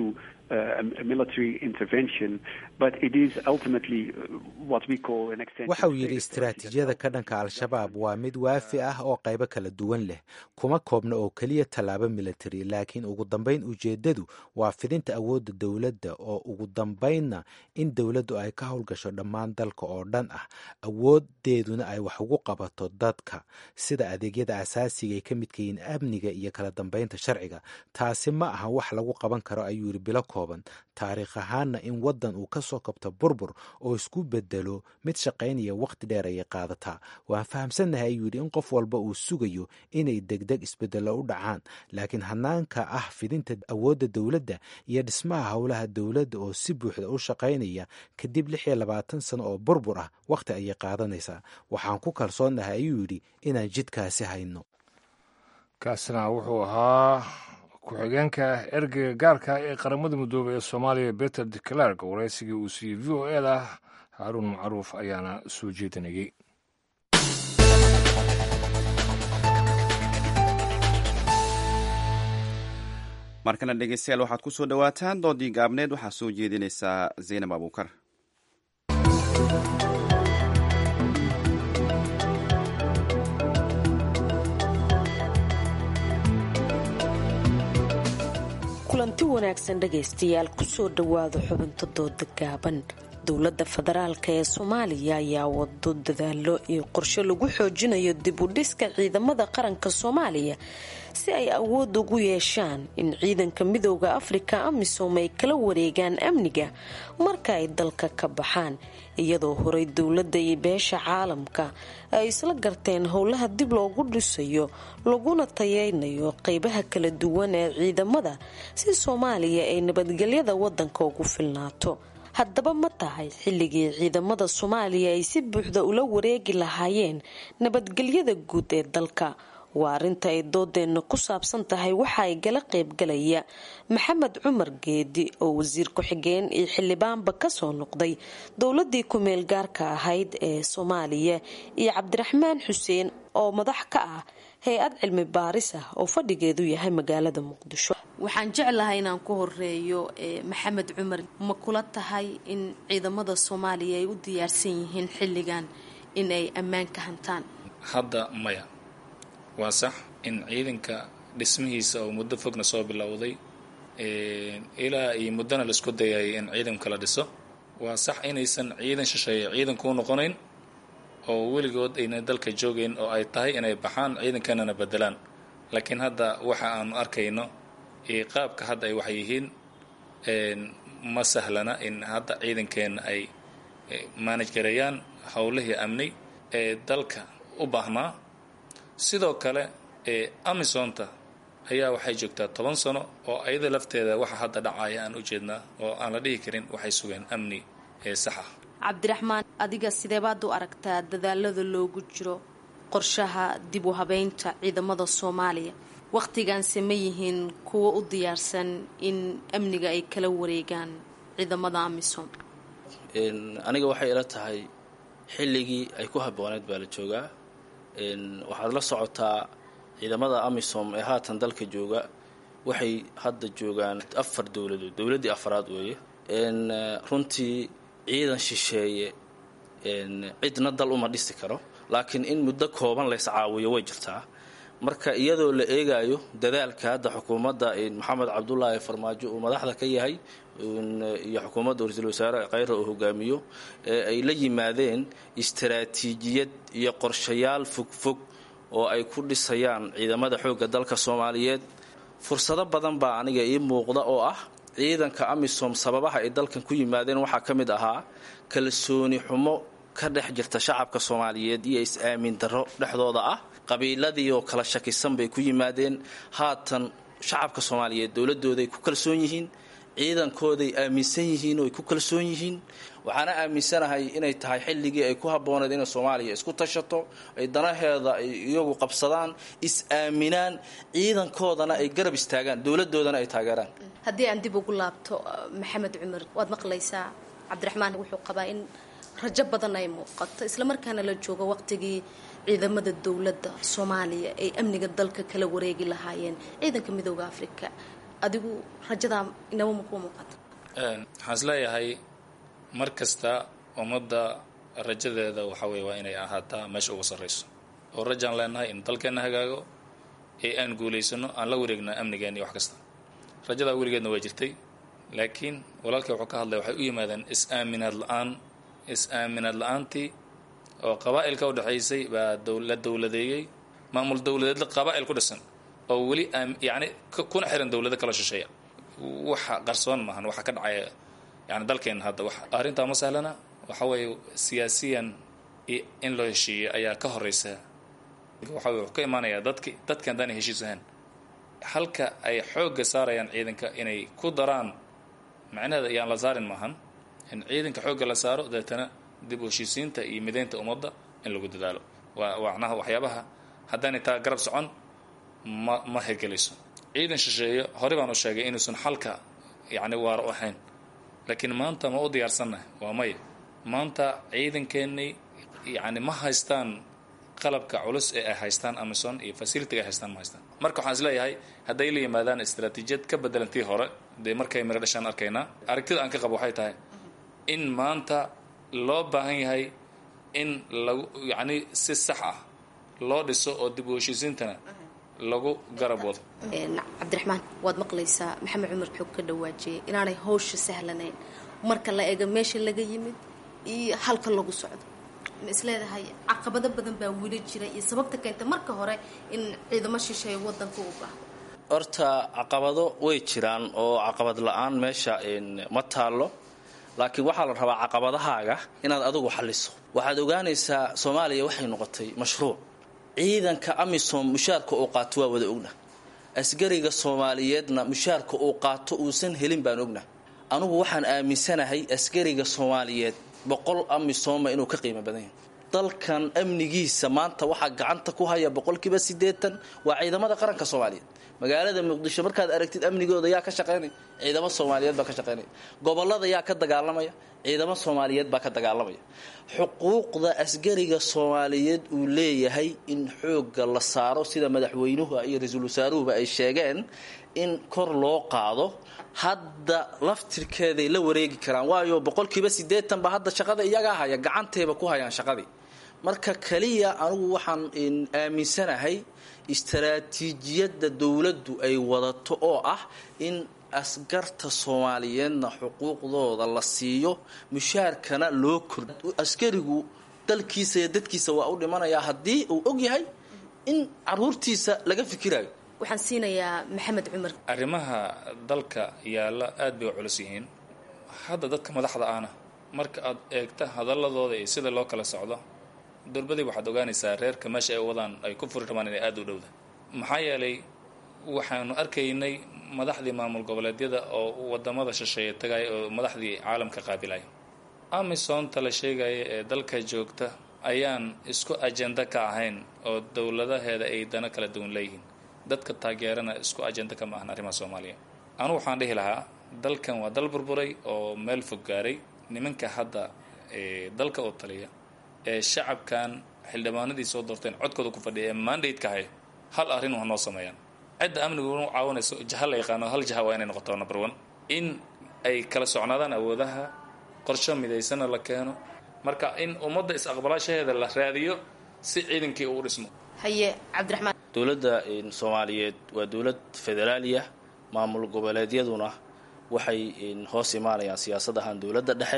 a military intervention, but it is ultimately what we call an extension. waxa uu yidhi istiraatiijiyada ka dhanka al-shabaab waa mid waafi ah oo qaybo kala duwan leh kuma koobna oo keliya tallaabo military laakiin ugu dambayn ujeeddadu waa fidinta awoodda dowladda oo ugu dambaynna in dowladdu ay ka howlgasho dhammaan dalka oo dhan ah awoodeeduna ay wax ugu qabato dadka sida adeegyada asaasiga ay ka midka yihiin amniga iyo kala dambaynta sharciga taasi ma aha wax lagu qaban karo ayuu yidhi bilo kooban taariikh ahaanna in waddan uu ka soo kabto burbur oo isku bedelo mid shaqaynaya wakhti dheer ayay qaadataa waan fahamsannahay ayuu yidhi in qof walba uu sugayo inay degdeg isbedello u dhacaan laakiin hanaanka ah fidinta awoodda dowladda iyo dhismaha howlaha dowladda oo si buuxda u shaqaynaya kadib lix iyo labaatan sano oo burbur ah wakhti ayay qaadanaysaa waxaan ku kalsoonnahay ayuu yidhi inaan jidkaasi hayno kaasina wuxuu ahaa ku-xigeenka ergeyga gaarka ee qaramada midoobey ee soomaaliya beter de clerk waraysigii uu siiyey v o e da haaruun macruuf ayaana soo jeedinayay markana dhegeystayaal waxaad ku soo dhowaataan doodii gaabneed waxaa soo jeedinaysaa zaynab abuukar kulanti wanaagsan dhegaystayaal kusoo dhowaada xubinta dooda gaaban dowladda federaalk ee soomaaliya ayaa wado dadaalo iyo qorshe lagu xoojinayo dib u dhiska ciidamada qaranka soomaaliya si ay awood ugu yeeshaan in ciidanka midooda afrika amisom ay kala wareegaan amniga marka ay dalka ka baxaan iyadoo horay dowladda iyo beesha caalamka ay isla garteen howlaha dib loogu dhisayo laguna tayeynayo qeybaha kala duwan ee ciidamada si soomaaliya ay nabadgelyada wadanka ugu filnaato haddaba ma tahay xilligii ciidamada soomaaliya ay si buuxda ula wareegi lahaayeen nabadgelyada guud ee dalka waa arrinta ay doodeenna ku saabsan tahay waxa ay gala qaybgalaya maxamed cumar geedi oo wasiir ku-xigeen iyo xildhibaanba kasoo noqday dowladii ku-meel gaarka ahayd ee soomaaliya iyo cabdiraxmaan xuseen oo madax ka ah hay-ad cilmi baaris ah oo fadhigeedu yahay magaalada muqdisho waxaan jeclahay inaan ku horeeyo maxamed cumar ma kula tahay in ciidamada soomaaliya ay u diyaarsan yihiin xilligan in ay ammaan ka hantaan hadda maya waa sax in ciidanka dhismihiisa oo muddo fogna soo bilowday ilaa iyo muddona laisku dayayay in ciidanka la dhiso waa sax inaysan ciidan shisheeye ciidan kuu noqonayn oo weligood ayna dalka joogayn oo ay tahay inay baxaan ciidankanana bedelaan laakiin hadda waxa aanu arkayno iyo qaabka hadda ay waxay yihiin ma sahlana in hadda ciidankeena ay maanaj gareeyaan howlihii amni ee dalka u baahnaa sidoo kale amisonta ayaa waxay joogtaa toban sano oo ayada lafteeda waxa hadda dhacaya aan u jeednaa oo aan la dhihi karin waxay sugeen amni ee sax ah cabdiraxmaan adiga sideebaad u aragtaa dadaalada loogu jiro qorshaha dib u habeynta ciidamada soomaaliya wakhtigaanse ma yihiin kuwa u diyaarsan in amniga ay kala wareegaan ciidamada amisom aniga waxay ila tahay xilligii ay ku habbooneed baa la joogaa waxaad la socotaa ciidamada amisom ee haatan dalka jooga waxay hadda joogaan afar dowladood dowladdii afaraad weeye runtii ciidan shisheeye cidna dal uma dhisi karo laakiin in muddo kooban lays caawiyo way jirtaa marka iyadoo la eegayo dadaalka hadda xukuumadda maxamed cabdulaahi farmaajo uu madaxda ka yahay iyo xukuumadda ra-iisul wasaare kheyra uu hogaamiyo ee ay la yimaadeen istaraatiijiyad iyo qorshayaal fogfog oo ay ku dhisayaan ciidamada xoogga dalka soomaaliyeed fursado badan baa aniga ii muuqda oo ah ciidanka amisom sababaha ay dalkan ku yimaadeen waxaa ka mid ahaa kalsooni xumo ka dhex jirta shacabka soomaaliyeed iyo is-aamin darro dhexdooda ah qabiiladii oo kala shakisan bay ku yimaadeen haatan shacabka soomaaliyeed dowladooday ku kalsoon yihiin ciidankooday aaminsan yihiin oo ay ku kalsoon yihiin waxaana aaminsanahay inay tahay xilligii ay ku habbooneed inay soomaaliya isku tashato ay danaheeda ay iyagu qabsadaan is-aaminaan ciidankoodana ay garab istaagaan dowladoodana ay taageeraan haddii aan dib ugu laabto maxamed cumar waad maqlaysaa cabdiraxmaan wuxuu qabaa in rajo badan ay muuqato islamarkaana la joogo waqtigii ciidamada dowladda soomaaliya ay amniga dalka kala wareegi lahaayeen ciidanka midooda afrika adigu rajadaa inaba makuu muuqata waxaan is leeyahay mar kasta ummadda rajadeeda waxa weye waa inay ahaataa meesha ugu sarrayso oo rajaan leenahay in dalkeenna hagaago ee aan guulaysano aan la wareegna amnigeena iyo wax kasta rajadaa weligeedna waa jirtay laakiin walaalkay wuxuu ka hadlaya waxay u yimaadeen is-aaminaad la-aan is-aaminaad la-aantii oo qabaa'ilka u dhexaysay baa la dowladeeyey maamul dowladeedla qabaa'il ku dhisan oo weli yacni kuna xiran dowlado kala shisheeya waxa qarsoon maahan waxa ka dhacaya yani dalkeenna hadda wax arrintaa ma sahlana waxa weeye siyaasiyan in loo heshiiyey ayaa ka horeysa waxa weye wuxuu ka imaanayaa dadki dadki haddaanay heshiis ahaan halka ay xoogga saarayaan ciidanka inay ku daraan macnaheeda ayaan la saarin maahan in ciidanka xoogga la saaro deetana dib u heshiisiinta iyo mideynta ummadda in lagu dadaalo waa macnaha waxyaabaha haddaanay taa garab socon ma ma hirgelayso ciidan shisheeye horey baan u sheegay inuusan xalka yacni waaro ahayn laakiin maanta ma u diyaarsannahay waa maya maanta ciidankeennii yacni ma haystaan qalabka culus ee ay haystaan amison iyo facilitiga ay haystaan ma haystaan marka waxaan is leeyahay hadday la yimaadaan istaraatiijiyad ka bedelantii hore dee markay miro dhashaan arkaynaa aragtida aan ka qabo waxay tahay in maanta loo baahan yahay in lagu yacni si sax ah loo dhiso oo dib u heshiisiintana lagu garab wado cabdiraxmaan waad maqlaysaa maxamed cumar xoog ka dhawaajiyay inaanay hawsha sahlanayn marka la eego meesha laga yimid iyo halka lagu socdo ma isleedahay caqabado badan baa weli jira iyo sababta keenta marka hore in ciidamo shisheeye wadanka u baahdo horta caqabado way jiraan oo caqabad la-aan meesha ma taallo laakiin waxaa la rabaa caqabadahaaga inaad adigu xalliso waxaad ogaanaysaa soomaaliya waxay noqotay mashruuc ciidanka amisom mushaarka uu qaato waa wada ogna asgariga soomaaliyeedna mushaarka uu qaato uusan helin baan ogna anugu waxaan aaminsanahay asgariga soomaaliyeed boqol amisoma inuu ka qiimo badan yahay dalkan amnigiisa maanta waxaa gacanta ku haya boqolkiiba siddeetan waa ciidamada qaranka soomaaliyeed magaalada muqdisho markaad aragtid amnigooda yaa ka shaqaynaya ciidamo soomaaliyeed baa ka shaqaynaya gobolada yaa ka dagaalamaya ciidamo soomaaliyeed baa ka dagaalamaya xuquuqda asgariga soomaaliyeed uu leeyahay in xoogga la saaro sida madaxweynuhu iyo ra-iisul wasaaruhuba ay sheegeen in kor loo qaado hadda laftirkeeday la wareegi karaan waayo boqolkiiba siddeetan ba hadda shaqada iyagaa haya gacantayba ku hayaan shaqadii marka kaliya anugu waxaan aaminsanahay istaraatiijiyadda dowladdu ay wadato oo ah in askarta soomaaliyeedna xuquuqdooda la siiyo mushaarkana loo kordho askarigu dalkiisa iyo dadkiisa waa u dhimanayaa haddii uu og yahay in caruurtiisa laga fikirayo waxaan siinayaa maxamed cumar arrimaha dalka yaalla aad bay u culus yihiin hadda dadka madaxda ahna marka aad eegta hadaladooda iyo sida loo kala socdo durbadii waxaad ogaanaysaa reerka meesha ay wadaan ay ku furi rabaan inay aada u dhowda maxaa yeelay waxaanu arkaynay madaxdii maamul goboleedyada oo wadamada shisheeye tagaya oo madaxdii caalamka qaabilaya amisonta la sheegaya ee dalka joogta ayaan isku ajenda ka ahayn oo dowladaheeda ay dano kala duwan leeyihiin dadka taageerana isku ajenda kama ahan arrimaha soomaaliya anugu waxaan dhihi lahaa dalkan waa dal burburay oo meel fog gaaray nimanka hadda dalka oo taliya ee shacabkan xildhibaanadii soo doorteen codkooda ku fadhiya ee mandate-ka haya hal arrin waa noo sameeyaan cidda amnigu u caawinayso jaha la yaqaano hal jaha waa inay noqoto number one in ay kala socnaadaan awoodaha qorsho midaysana la keeno marka in ummadda is-aqbalaashaheeda la raadiyo si ciidankii uu dhismo haye cabdiraxmaan dowladda soomaaliyeed waa dowlad federaaliya maamul goboleedyaduna waxay hoos imaanayaan siyaasad ahaan dowladda dhexe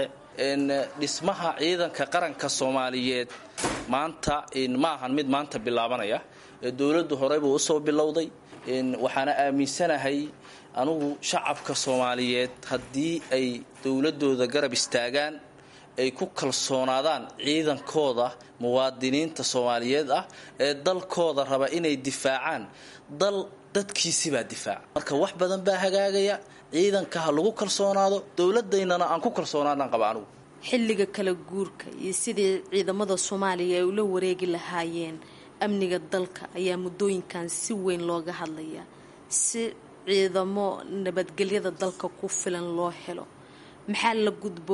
dhismaha ciidanka qaranka soomaaliyeed maanta ma ahan mid maanta bilaabanaya dowladdu horeybuu usoo bilowday waxaana aaminsanahay anugu shacabka soomaaliyeed haddii ay dowladooda garab istaagaan ay ku kalsoonaadaan ciidankooda muwaadiniinta soomaaliyeed ah ee dalkooda raba inay difaacaan dal dadkiisibaa difaaca marka wax badan baa hagaagaya ciidanka ha lagu kalsoonaado dowladaynana aan ku kalsoonaadaan qaba anugu xilliga kala guurka iyo sidii ciidamada soomaaliya ay ula wareegi lahaayeen amniga dalka ayaa muddooyinkan si weyn looga hadlayaa si ciidamo nabadgelyada dalka ku filan loo helo maxaa la gudboon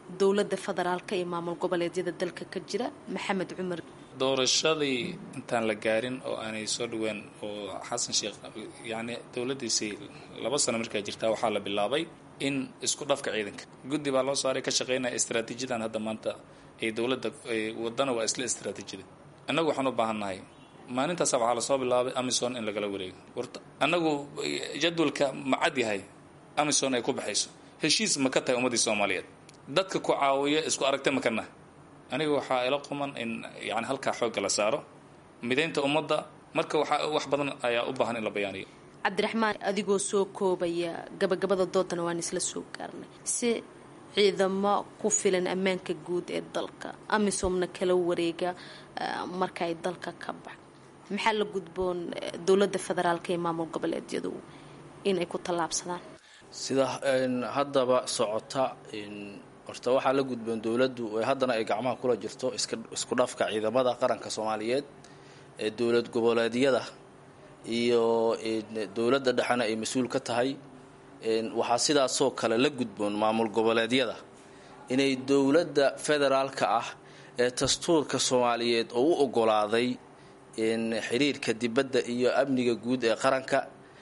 dowladda federaalka iyo maamul goboleedyada dalka ka jira maxamed cumar doorashadii intaan la gaarin oo aanay soo dhaween oo xasan sheekh yacni dowladdiisii laba sano markaa jirtaa waxaa la bilaabay in isku dhafka ciidanka guddi baa loo saaray ka shaqeynaya istraatiijiyadan hadda maanta ee dowladda wadana waa isla istraatiijiyada annagu waxaan u baahannahay maalintaasa waxaa lasoo bilaabay amison in lagala wareego warta annagu jadwalka ma cad yahay amison ay ku baxayso heshiis ma ka tahay ummaddii soomaaliyeed dadka ku caawiya isku aragta ma kana aniga waxaa ila quman in yani halkaa xoogga la saaro midaynta ummadda marka waxaa wax badan ayaa u baahan in la bayaaniyo cabdiraxmaan adigoo soo koobaya gabagabada doodana waan isla soo gaarnay si ciidamo ku filan ammaanka guud ee dalka amisomna kala wareega marka ay dalka ka bax maxaa la gudboon dowladda federaalka iyo maamul goboleedyadu inay ku tallaabsadaan sida haddaba socota horta waxaa la gudboon dowladdu haddana ay gacmaha kula jirto isku dhafka ciidamada qaranka soomaaliyeed ee dowlad goboleedyada iyo dowladda dhexena ay mas-uul ka tahay waxaa sidaasoo kale la gudboon maamul goboleedyada inay dowladda federaalka ah ee dastuurka soomaaliyeed oo u ogolaaday xiriirka dibadda iyo amniga guud ee qaranka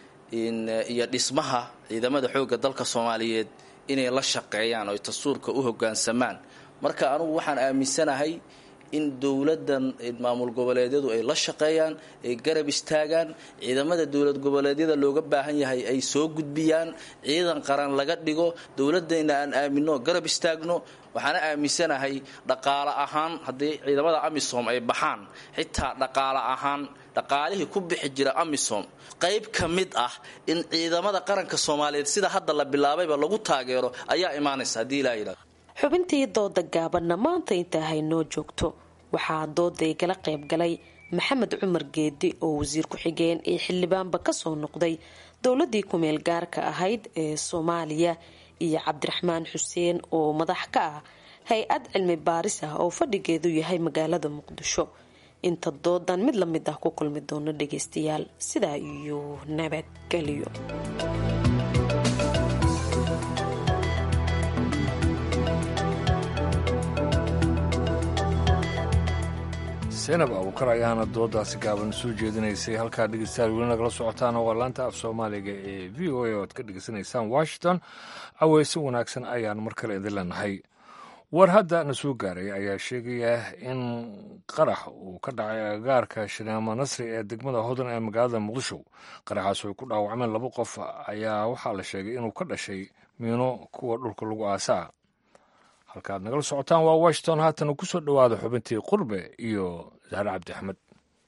iyo dhismaha ciidamada xoogga dalka soomaaliyeed inay la shaqeeyaan oo dastuurka u hogaansamaan marka anugu waxaan aaminsanahay in dowladdan maamul goboleedyadu ay la shaqeeyaan ay garab istaagaan ciidamada dowlad goboleedyada looga baahan yahay ay soo gudbiyaan ciidan qaran laga dhigo dowladayna aan aamino garab istaagno waxaana aaminsanahay dhaqaale ahaan haddii ciidamada amisom ay baxaan xitaa dhaqaale ahaan dhaqaalihii ku bixi jira amisom qayb ka mid ah in ciidamada qaranka soomaaliyeed sida hadda la bilaabayba lagu taageero ayaa imaanaysa haddii ilaa yidhahdo xubintii dooda gaabanna maanta intaa haynoo joogto waxaa dooday gala qayb galay maxamed cumar geedi oo wasiir ku-xigeen ee xildhibaanba kasoo noqday dowladii kumeel gaarka ahayd ee soomaaliya iyo cabdiraxmaan xuseen oo madax ka ah hay-ad cilmi baaris ah oo fadhigeedu yahay magaalada muqdisho inta doodan mid la mid ah ku kulmi doono dhageystayaal sidaa iyo nabadgelyo senab abuukar ayaana doodaasi gaaban soo jeedinaysay halkaa dhegeystayaal weli nagala socotaan waa laanta af soomaaliga ee v o a oad ka dhegeysanaysaan washington aweyse wanaagsan ayaan mar kale idin leenahay war hadda na soo gaaray ayaa sheegaya in qarax uu ka dhacay agagaarka shineemo nasri ee degmada hodan ee magaalada muqdisho qaraxaas ay ku dhaawacmeen laba qof ayaa waxaa la sheegay inuu ka dhashay miino kuwa dhulka lagu aasaa halkaad nagala socotaan waa washington haatan ku soo dhowaada xubintii qurbe iyo zahre cabdi axmed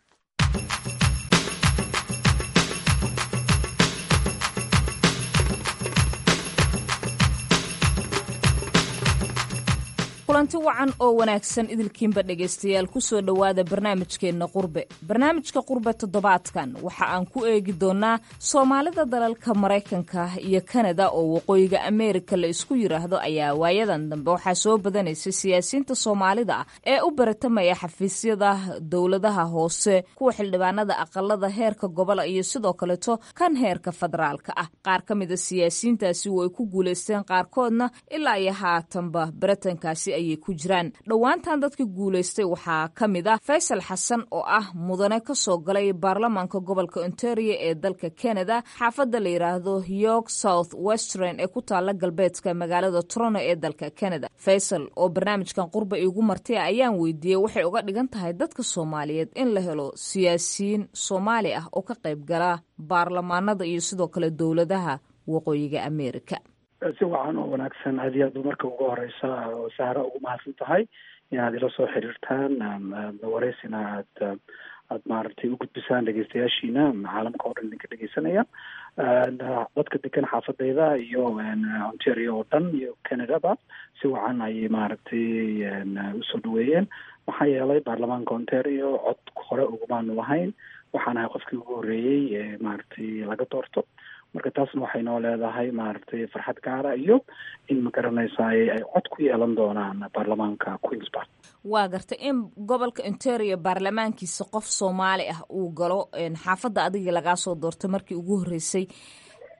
kulanti wacan oo wanaagsan idilkiinba dhegaystayaal kusoo dhowaada barnaamijkeenna qurbe barnaamijka qurbe toddobaadkan waxa aan ku eegi doonaa soomaalida dalalka maraykanka iyo kanada oo waqooyiga ameerika la isku yiraahdo ayaa waayadan dambe waxaa soo badanaysay siyaasiyiinta soomaalida ah ee u baratamaya xafiisyada dowladaha hoose kuwa xildhibaanada aqalada heerka gobola iyo sidoo kaleeto kan heerka federaalka ah qaar ka mida siyaasiyiintaasi way ku guulaysteen qaarkoodna ilaa iyo haatanba baratankaasi ayay ku jiraan dhowaantan dadka guulaystay waxaa ka mid ah faysal xasan oo ah mudane ka soo galay baarlamaanka gobolka ontario ee dalka canada xaafadda la yidhaahdo york south western ee ku taala galbeedka magaalada toronto ee dalka canada faysal oo barnaamijkan qurba iigu martay ayaan weydiiyey waxay uga dhigan tahay dadka soomaaliyeed in la helo siyaasiyiin soomaali ah oo ka qayb gala baarlamaanada iyo sidoo kale dowladaha waqooyiga ameerika si wacan oo wanaagsan aad iyo aad marka ugu horeysa oo sahra ugu mahadsan tahay inaad ila soo xiriirtaan wareysina aad aad maaragtay u gudbisaan dhegeystayaashiina caalamka oo dhan idinka dhegeysanaya dadka degan xaafadeyda iyo ontario oo dhan iyo canadaba si wacan ayay maaragtay usoo dhaweeyeen maxaa yeelay baarlamaanka ontario cod hore ugumaanu lahayn waxaan ahay qofkii ugu horreeyey ee maaragtay laga doorto marka taasna waxay noo leedahay maaragtay farxad gaara iyo in ma garanaysaay ay cod ku yeelan doonaan baarlamaanka queensburg waa gartay in gobolka ontario baarlamaankiisa qof soomaali ah uu galo xaafadda adigii lagaa soo doortay markii ugu horreysay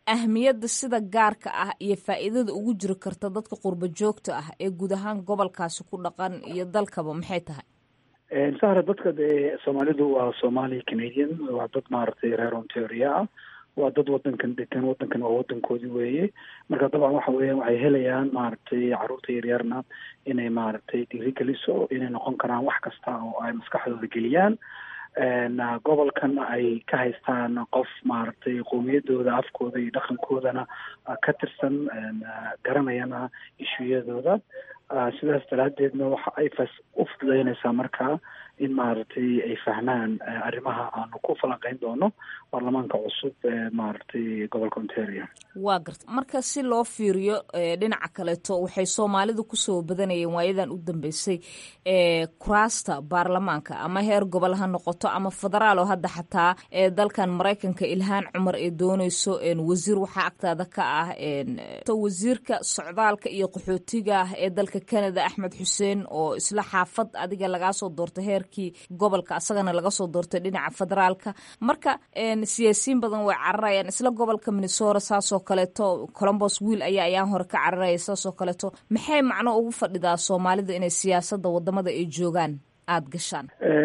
ahmiyadda sida gaarka ah iyo faa'iidada ugu jiri karta dadka qurba joogta ah ee guud ahaan gobolkaasi ku dhaqan iyo dalkaba maxay tahay sahra dadka dee soomaalidu waa somali canadian waa dad maaragtay reer ontario ah waa dad wadankan degan wadankan waa wadankoodii weeye marka dabcan waxa weeyaan waxay helayaan maaragtay caruurta yaryarna inay maaragtay dhiirigeliso inay noqon karaan wax kasta oo ay maskaxdooda geliyaan gobolkan ay ka haystaan qof maaragtay qowmiyadooda afkooda iyo dhaqankoodana ka tirsan garanayana ishuyadooda sidaas daraadeedna waxa ay fas u fududeynaysaa markaa in maaragtay ay fahmaan arrimaha aanu ku falanqeyn doono baarlamaanka cusub ee maaragtay gobolka ontario waa garta marka si loo fiiriyo dhinaca kaleeto waxay soomaalidu kusoo badanayeen waayadan u dambeysay kuraasta baarlamaanka ama heer gobol ha noqoto ama federaal oo hadda xataa dalkan maraykanka ilhaan cumar ee dooneyso wasiir waxaa agtaada ka ah wasiirka socdaalka iyo qaxootiga ah ee dalka canada axmed xuseen oo isla xaafad adiga lagaa soo doortay heerkii gobolka asagana laga soo doortay dhinaca federaalka marka siyaasiyiin badan way cararayaan isla gobolka minnesota saasoo kaleeto colombos wiil ayaa ayaan hore ka cararaya saasoo kaleeto maxay macno ugu fadhidaa soomaalida inay siyaasadda wadamada ay joogaan aada gashaan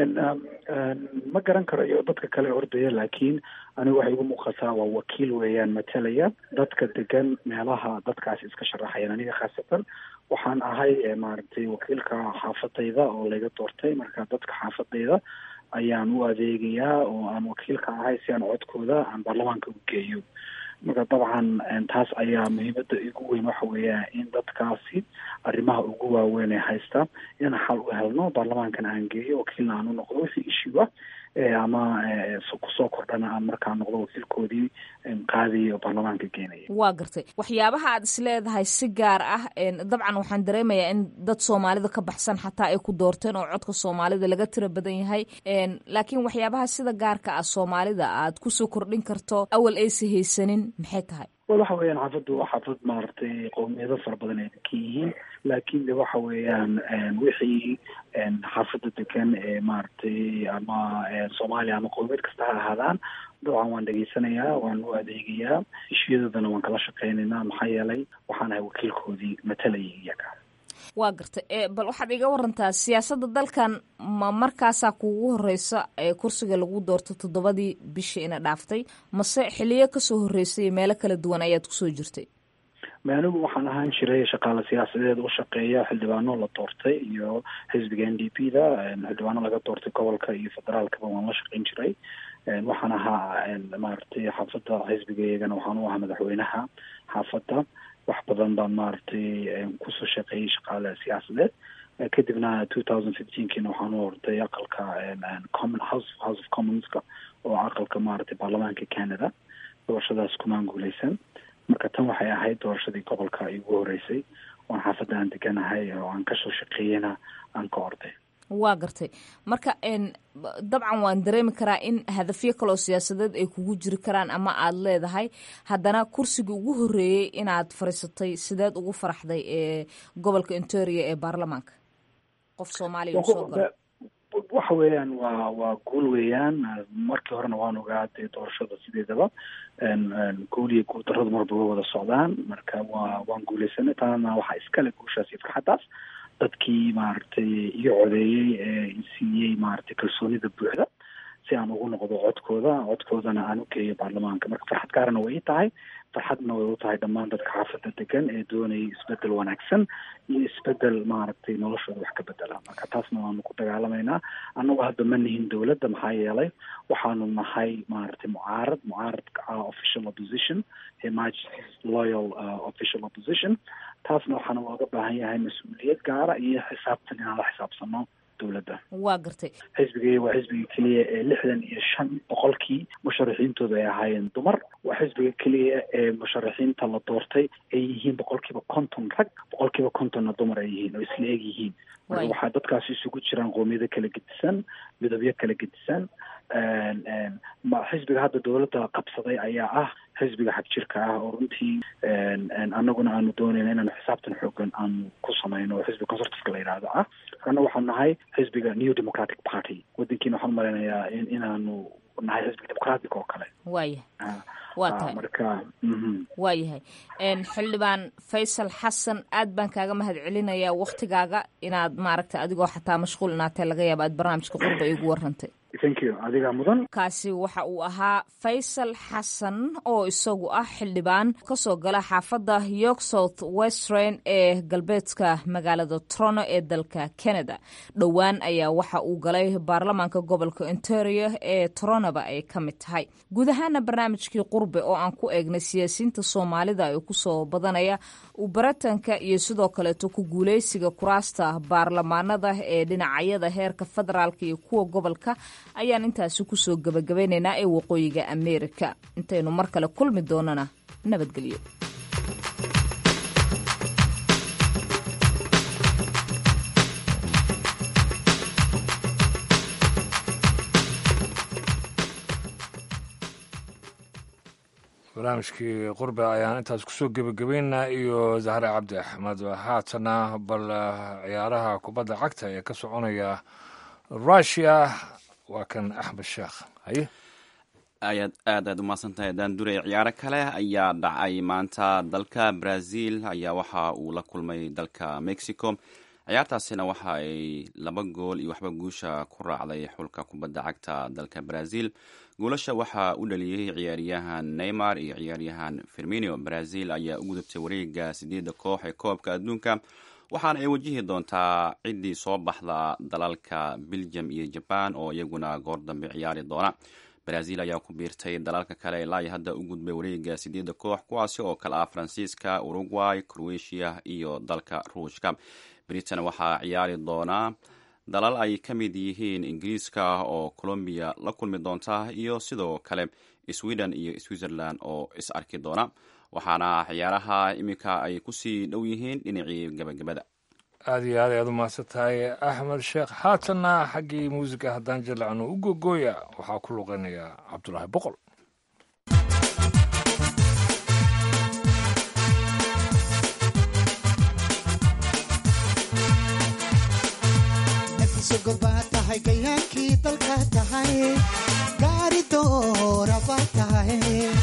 ma garan karayo dadka kale ordaya laakiin anigu waxay igu muuqataa waa wakiil weeyaan matalaya dadka degan meelaha dadkaasi iska sharaxayaan aniga khaasatan waxaan ahay maaragtay wakiilka xaafadayda oo laga doortay marka dadka xaafadayda ayaan u adeegayaa oo aan wakiilka ahay si aan codkooda aan baarlamaanka u geeyo marka dabcan taas ayaa muhiimada igu weyn waxa weeya in dadkaasi arrimaha ugu waaweyn ee haysta inaan xal u helno baarlamaankan aan geeyo wakiilna aan u noqdo wixii ishiwa ama kusoo kordhana aan markaa noqdo wakiilkoodii qaadaya oo baarlamaanka geenaya waa gartay waxyaabaha aad is leedahay si gaar ah dabcan waxaan dareemayaa in dad soomaalida ka baxsan xataa ay ku doorteen oo codka soomaalida laga tira badan yahay laakiin waxyaabaha sida gaarka ah soomaalida aad kusoo kordhin karto awal aysa haysanin maxay tahay wal waxa weeyaan xaafaddu waa xaafad maaragtay qowmiyado fara badan ay degan yihiin laakiin de waxa weeyaan wixii xaafadda degan ee maaragtay ama soomaaliya ama qowmiyad kasta ha ahaadaan dabcan waan dhegaysanayaa waan u adeegayaa ishiyadoodana waan kala shaqeynaynaa maxaa yeelay waxaan ahay wakiilkoodii matalayay iyaga waa gartay bal waxaad iga warantaa siyaasadda dalkan ma markaasaa kuugu horeysa ee kursiga lagu doorto toddobadii bishii ina dhaaftay mase xiliyo kasoo horeysay meelo kala duwan ayaad kusoo jirtay ma anigu waxaan ahaan jiray shaqaale siyaasadeed u shaqeeya xildhibaano la doortay iyo xisbiga n d p da xildhibaano laga doortay gobolka iyo federaalkaba waan la shaqeyn jiray waxaan ahaa maaragtay xaafadda xisbiga iyagana waxaan u ahaa madaxweynaha xaafadda wax badan baan maaragtay kusoo shaqeeyey shaqaale siyaasadeed kadibna two thousand fifteenkiina waxaan u orday aqalka common house house of commonska oo aqalka maaragtay baarlamaanka canada doorashadaas kumaan guuleysan marka tan waxay ahayd doorashadii gobolka igu horeysay oon xaafadda aan deganahay oo aan kasoo shaqeeyena aan ka orday waa gartay marka dabcan waan dareemi karaa in hadafyo kaloo siyaasadeed ay kugu jiri karaan ama aada leedahay haddana kursigii ugu horeeyey inaad fadhiisatay sideed ugu faraxday ee gobolka ontario ee baarlamaanka qof soomaaliya uu soo galo waxa weeyaan waa waa guul weeyaan markii horena waan ogaa dee doorashada sideedaba guul iyo guul darradu marba way wada socdaan marka waa waan guuleysanay taana waxaa iskale guushaas iyo farxaddaas dadkii maaragtay iyo codeeyey ee siiyey maaragtay kalsoonida buuxda si aan ugu noqdo codkooda codkoodana aan u geeyo baarlamaanka marka farxad gaarana way ii tahay farxadna way u tahay dhammaan dadka xaafadda degan ee doonayay isbedel wanaagsan iyo isbedel maaragtay noloshooda wax ka bedela marka taasna waanu ku dagaalamaynaa annagu hadda ma nihin dowladda maxaa yeelay waxaanu nahay maaragtay mucaarad mucaaradka ah official opposition ee majesty's loyal uh, official opposition taasna waxaana looga baahan yahay mas-uuliyad gaara iyo xisaabtan inaan la xisaabsano dowladda waa gartay xisbigay waa xisbiga keliya ee lixdan iyo shan boqolkii musharaxiintooda ay ahaayeen dumar waa xisbiga keliya ee musharaxiinta la doortay ay yihiin boqolkiiba konton rag boqolkiiba kontonna dumar ay yihiin oo isla eg yihiin marka waxaa dadkaasi isugu jiraan qoomiyado kala gedisan midabyo kala gedisan xisbiga hadda dowladda qabsaday ayaa ah xisbiga xagjirka ah oo runtii annaguna aanu doonayna inaanu xisaabtan xoogan aanu ku samayno oo xisbiga conservativeka la yidhaahdo ah anna waxaanu nahay xisbiga new democratic party wadankiina waxaan umalaynayaa in inaanu nahay xisbi dimuqraatic oo kale waayahay waa tahay marka waayahay xildhibaan faysal xasan aad baan kaaga mahad celinayaa waktigaaga inaad maaragtay adigoo xataa mashquul inaatee laga yaaba aad barnaamijka qurba igu warantay adigaa mudan kaasi waxa uu ahaa faysal xasan oo isagu ah xildhibaan kasoo gala xaafadda york south western ee galbeedka magaalada trono ee dalka canada dhowaan ayaa waxa uu galay baarlamaanka gobolka ontario ee toronoba ay ka mid tahay guud ahaana barnaamijkii qurbe oo aan ku eegnay siyaasiyiinta soomaalida ee kusoo badanaya baratanka iyo sidoo kaleeto ku guuleysiga kuraasta baarlamaanada ee dhinacyada heerka federaalk iyo kuwa gobolka ayaan intaasi kusoo gabagabeynaynaa ee waqooyiga ameerika intaynu mar kale kulmi doonana nabadgelyo barnaamijkii qurbe ayaan intaas kusoo gebagabeynaa iyo zahre cabdi axmed haatana bal ciyaaraha kubadda cagta ee ka soconaya rushia waa kan axmed sheekh haye ayaad aad aad umahadsan tahay daandure ciyaaro kale ayaa dhacay maanta dalka brazil ayaa waxa uu la kulmay dalka mexico ciyaartaasina waxa ay laba gool iyo waxba guusha ku raacday xulka kubadda cagta dalka brazil goolasha waxaa u dhaliyey ciyaaryahan neymar iyo ciyaaryahan firmino brazil ayaa u gudubtay wareega sideedda koox ee koobka adduunka waxaana ay wajihi doontaa ciddii soo baxda dalalka belgium iyo jaban oo iyaguna goor dambe ciyaari doona brazil ayaa ku biirtay dalalka kale ilaa iyo hadda u gudbay wareega sideedda koox kuwaasi oo kale ah faransiiska uruguay croatia iyo dalka ruushka britain waxaa ciyaari doonaa dalal ay ka mid yihiin ingiriiska oo colombiya la kulmi doonta iyo sidoo kale sweden iyo switzerland oo is arki doona waxaana ciyaaraha iminka ay kusii dhow yihiin dhinacii gabagabada aada iyo aad ayaad u mahadsan tahay axmed sheekh haatanna xaggii muusiga haddaan jallacno u gogooya waxaa ku luqeynaya cabdulaahi boqol gobaa tahay gayaankii dalka tahay gaari dooraba tahay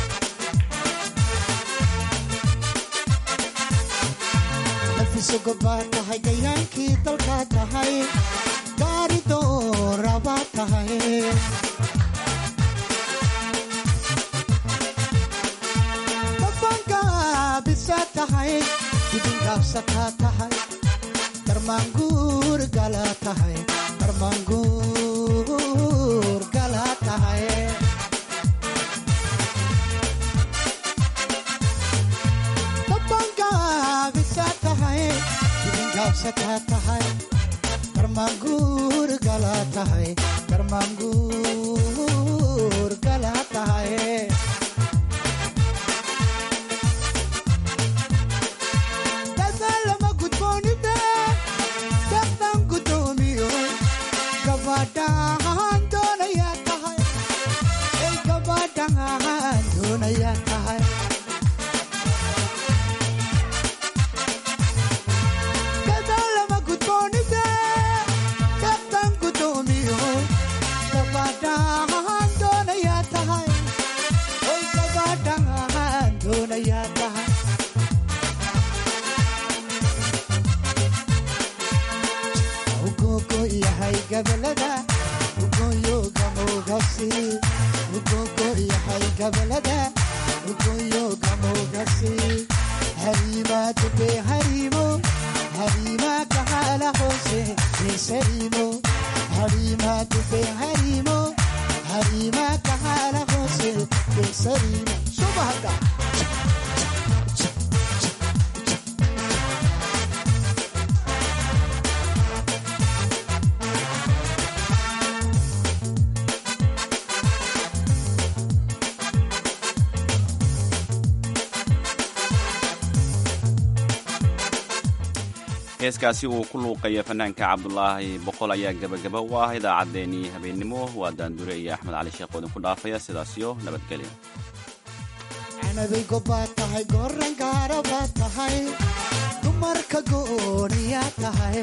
nafiso gobaa tahay gayaankii dalka tahay gaari dooraba tahay dabangaabisa tahay dibingaabsataa tahay darmaanguur gala tahay darmaanguur gala tahay dabangaabisa tahay dibingaabsataa tahay darmaanguur gala tahay darmaanguur gala tahay dadaalama gudboonida daqdan gudoomiyo gabadhaan doonayaa tahay ay gabadhaan doonayaa tahay dadaalama gudboonida daqdan gudoomiyo gabadhaan doonayaa tahay ay gabadhaan doonayaa tahay ugogo yahay gabalada ugoyo gamogasi ugogo yahay gabalada ugoyo gamogasi harima dube harimo harima kahala hose besarimo harima dube harimo harima kahala hose besarimo subahada heeskaasi uu ku luuqaya fanaanka cabdulaahi boqol ayaa gebagaba u ah idaacaddeenii habeennimo waa daandure iyo axmed cali sheekh oo idinku dhaafaya sidaasiyo nabadgelya canabay gobbaa tahay goran gaara baa tahay dumarka gooniyaa tahay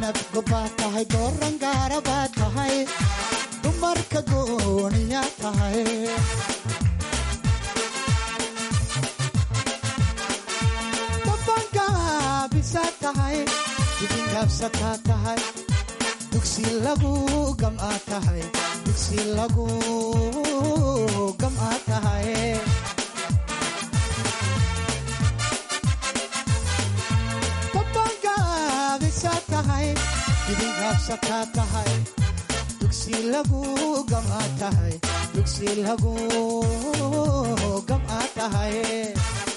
canab gobaad tahay goorangaara baad tahay dumarka gooniya tahay dabangaabisa tahay dibingaabsataa tahay dugsi lagu gam'a tahay dugsi lagu gam'a tahay dabangaabisa tahay dibingaabsataa tahay dugsi lagu gam'a tahay dugsi lagu gam'a tahay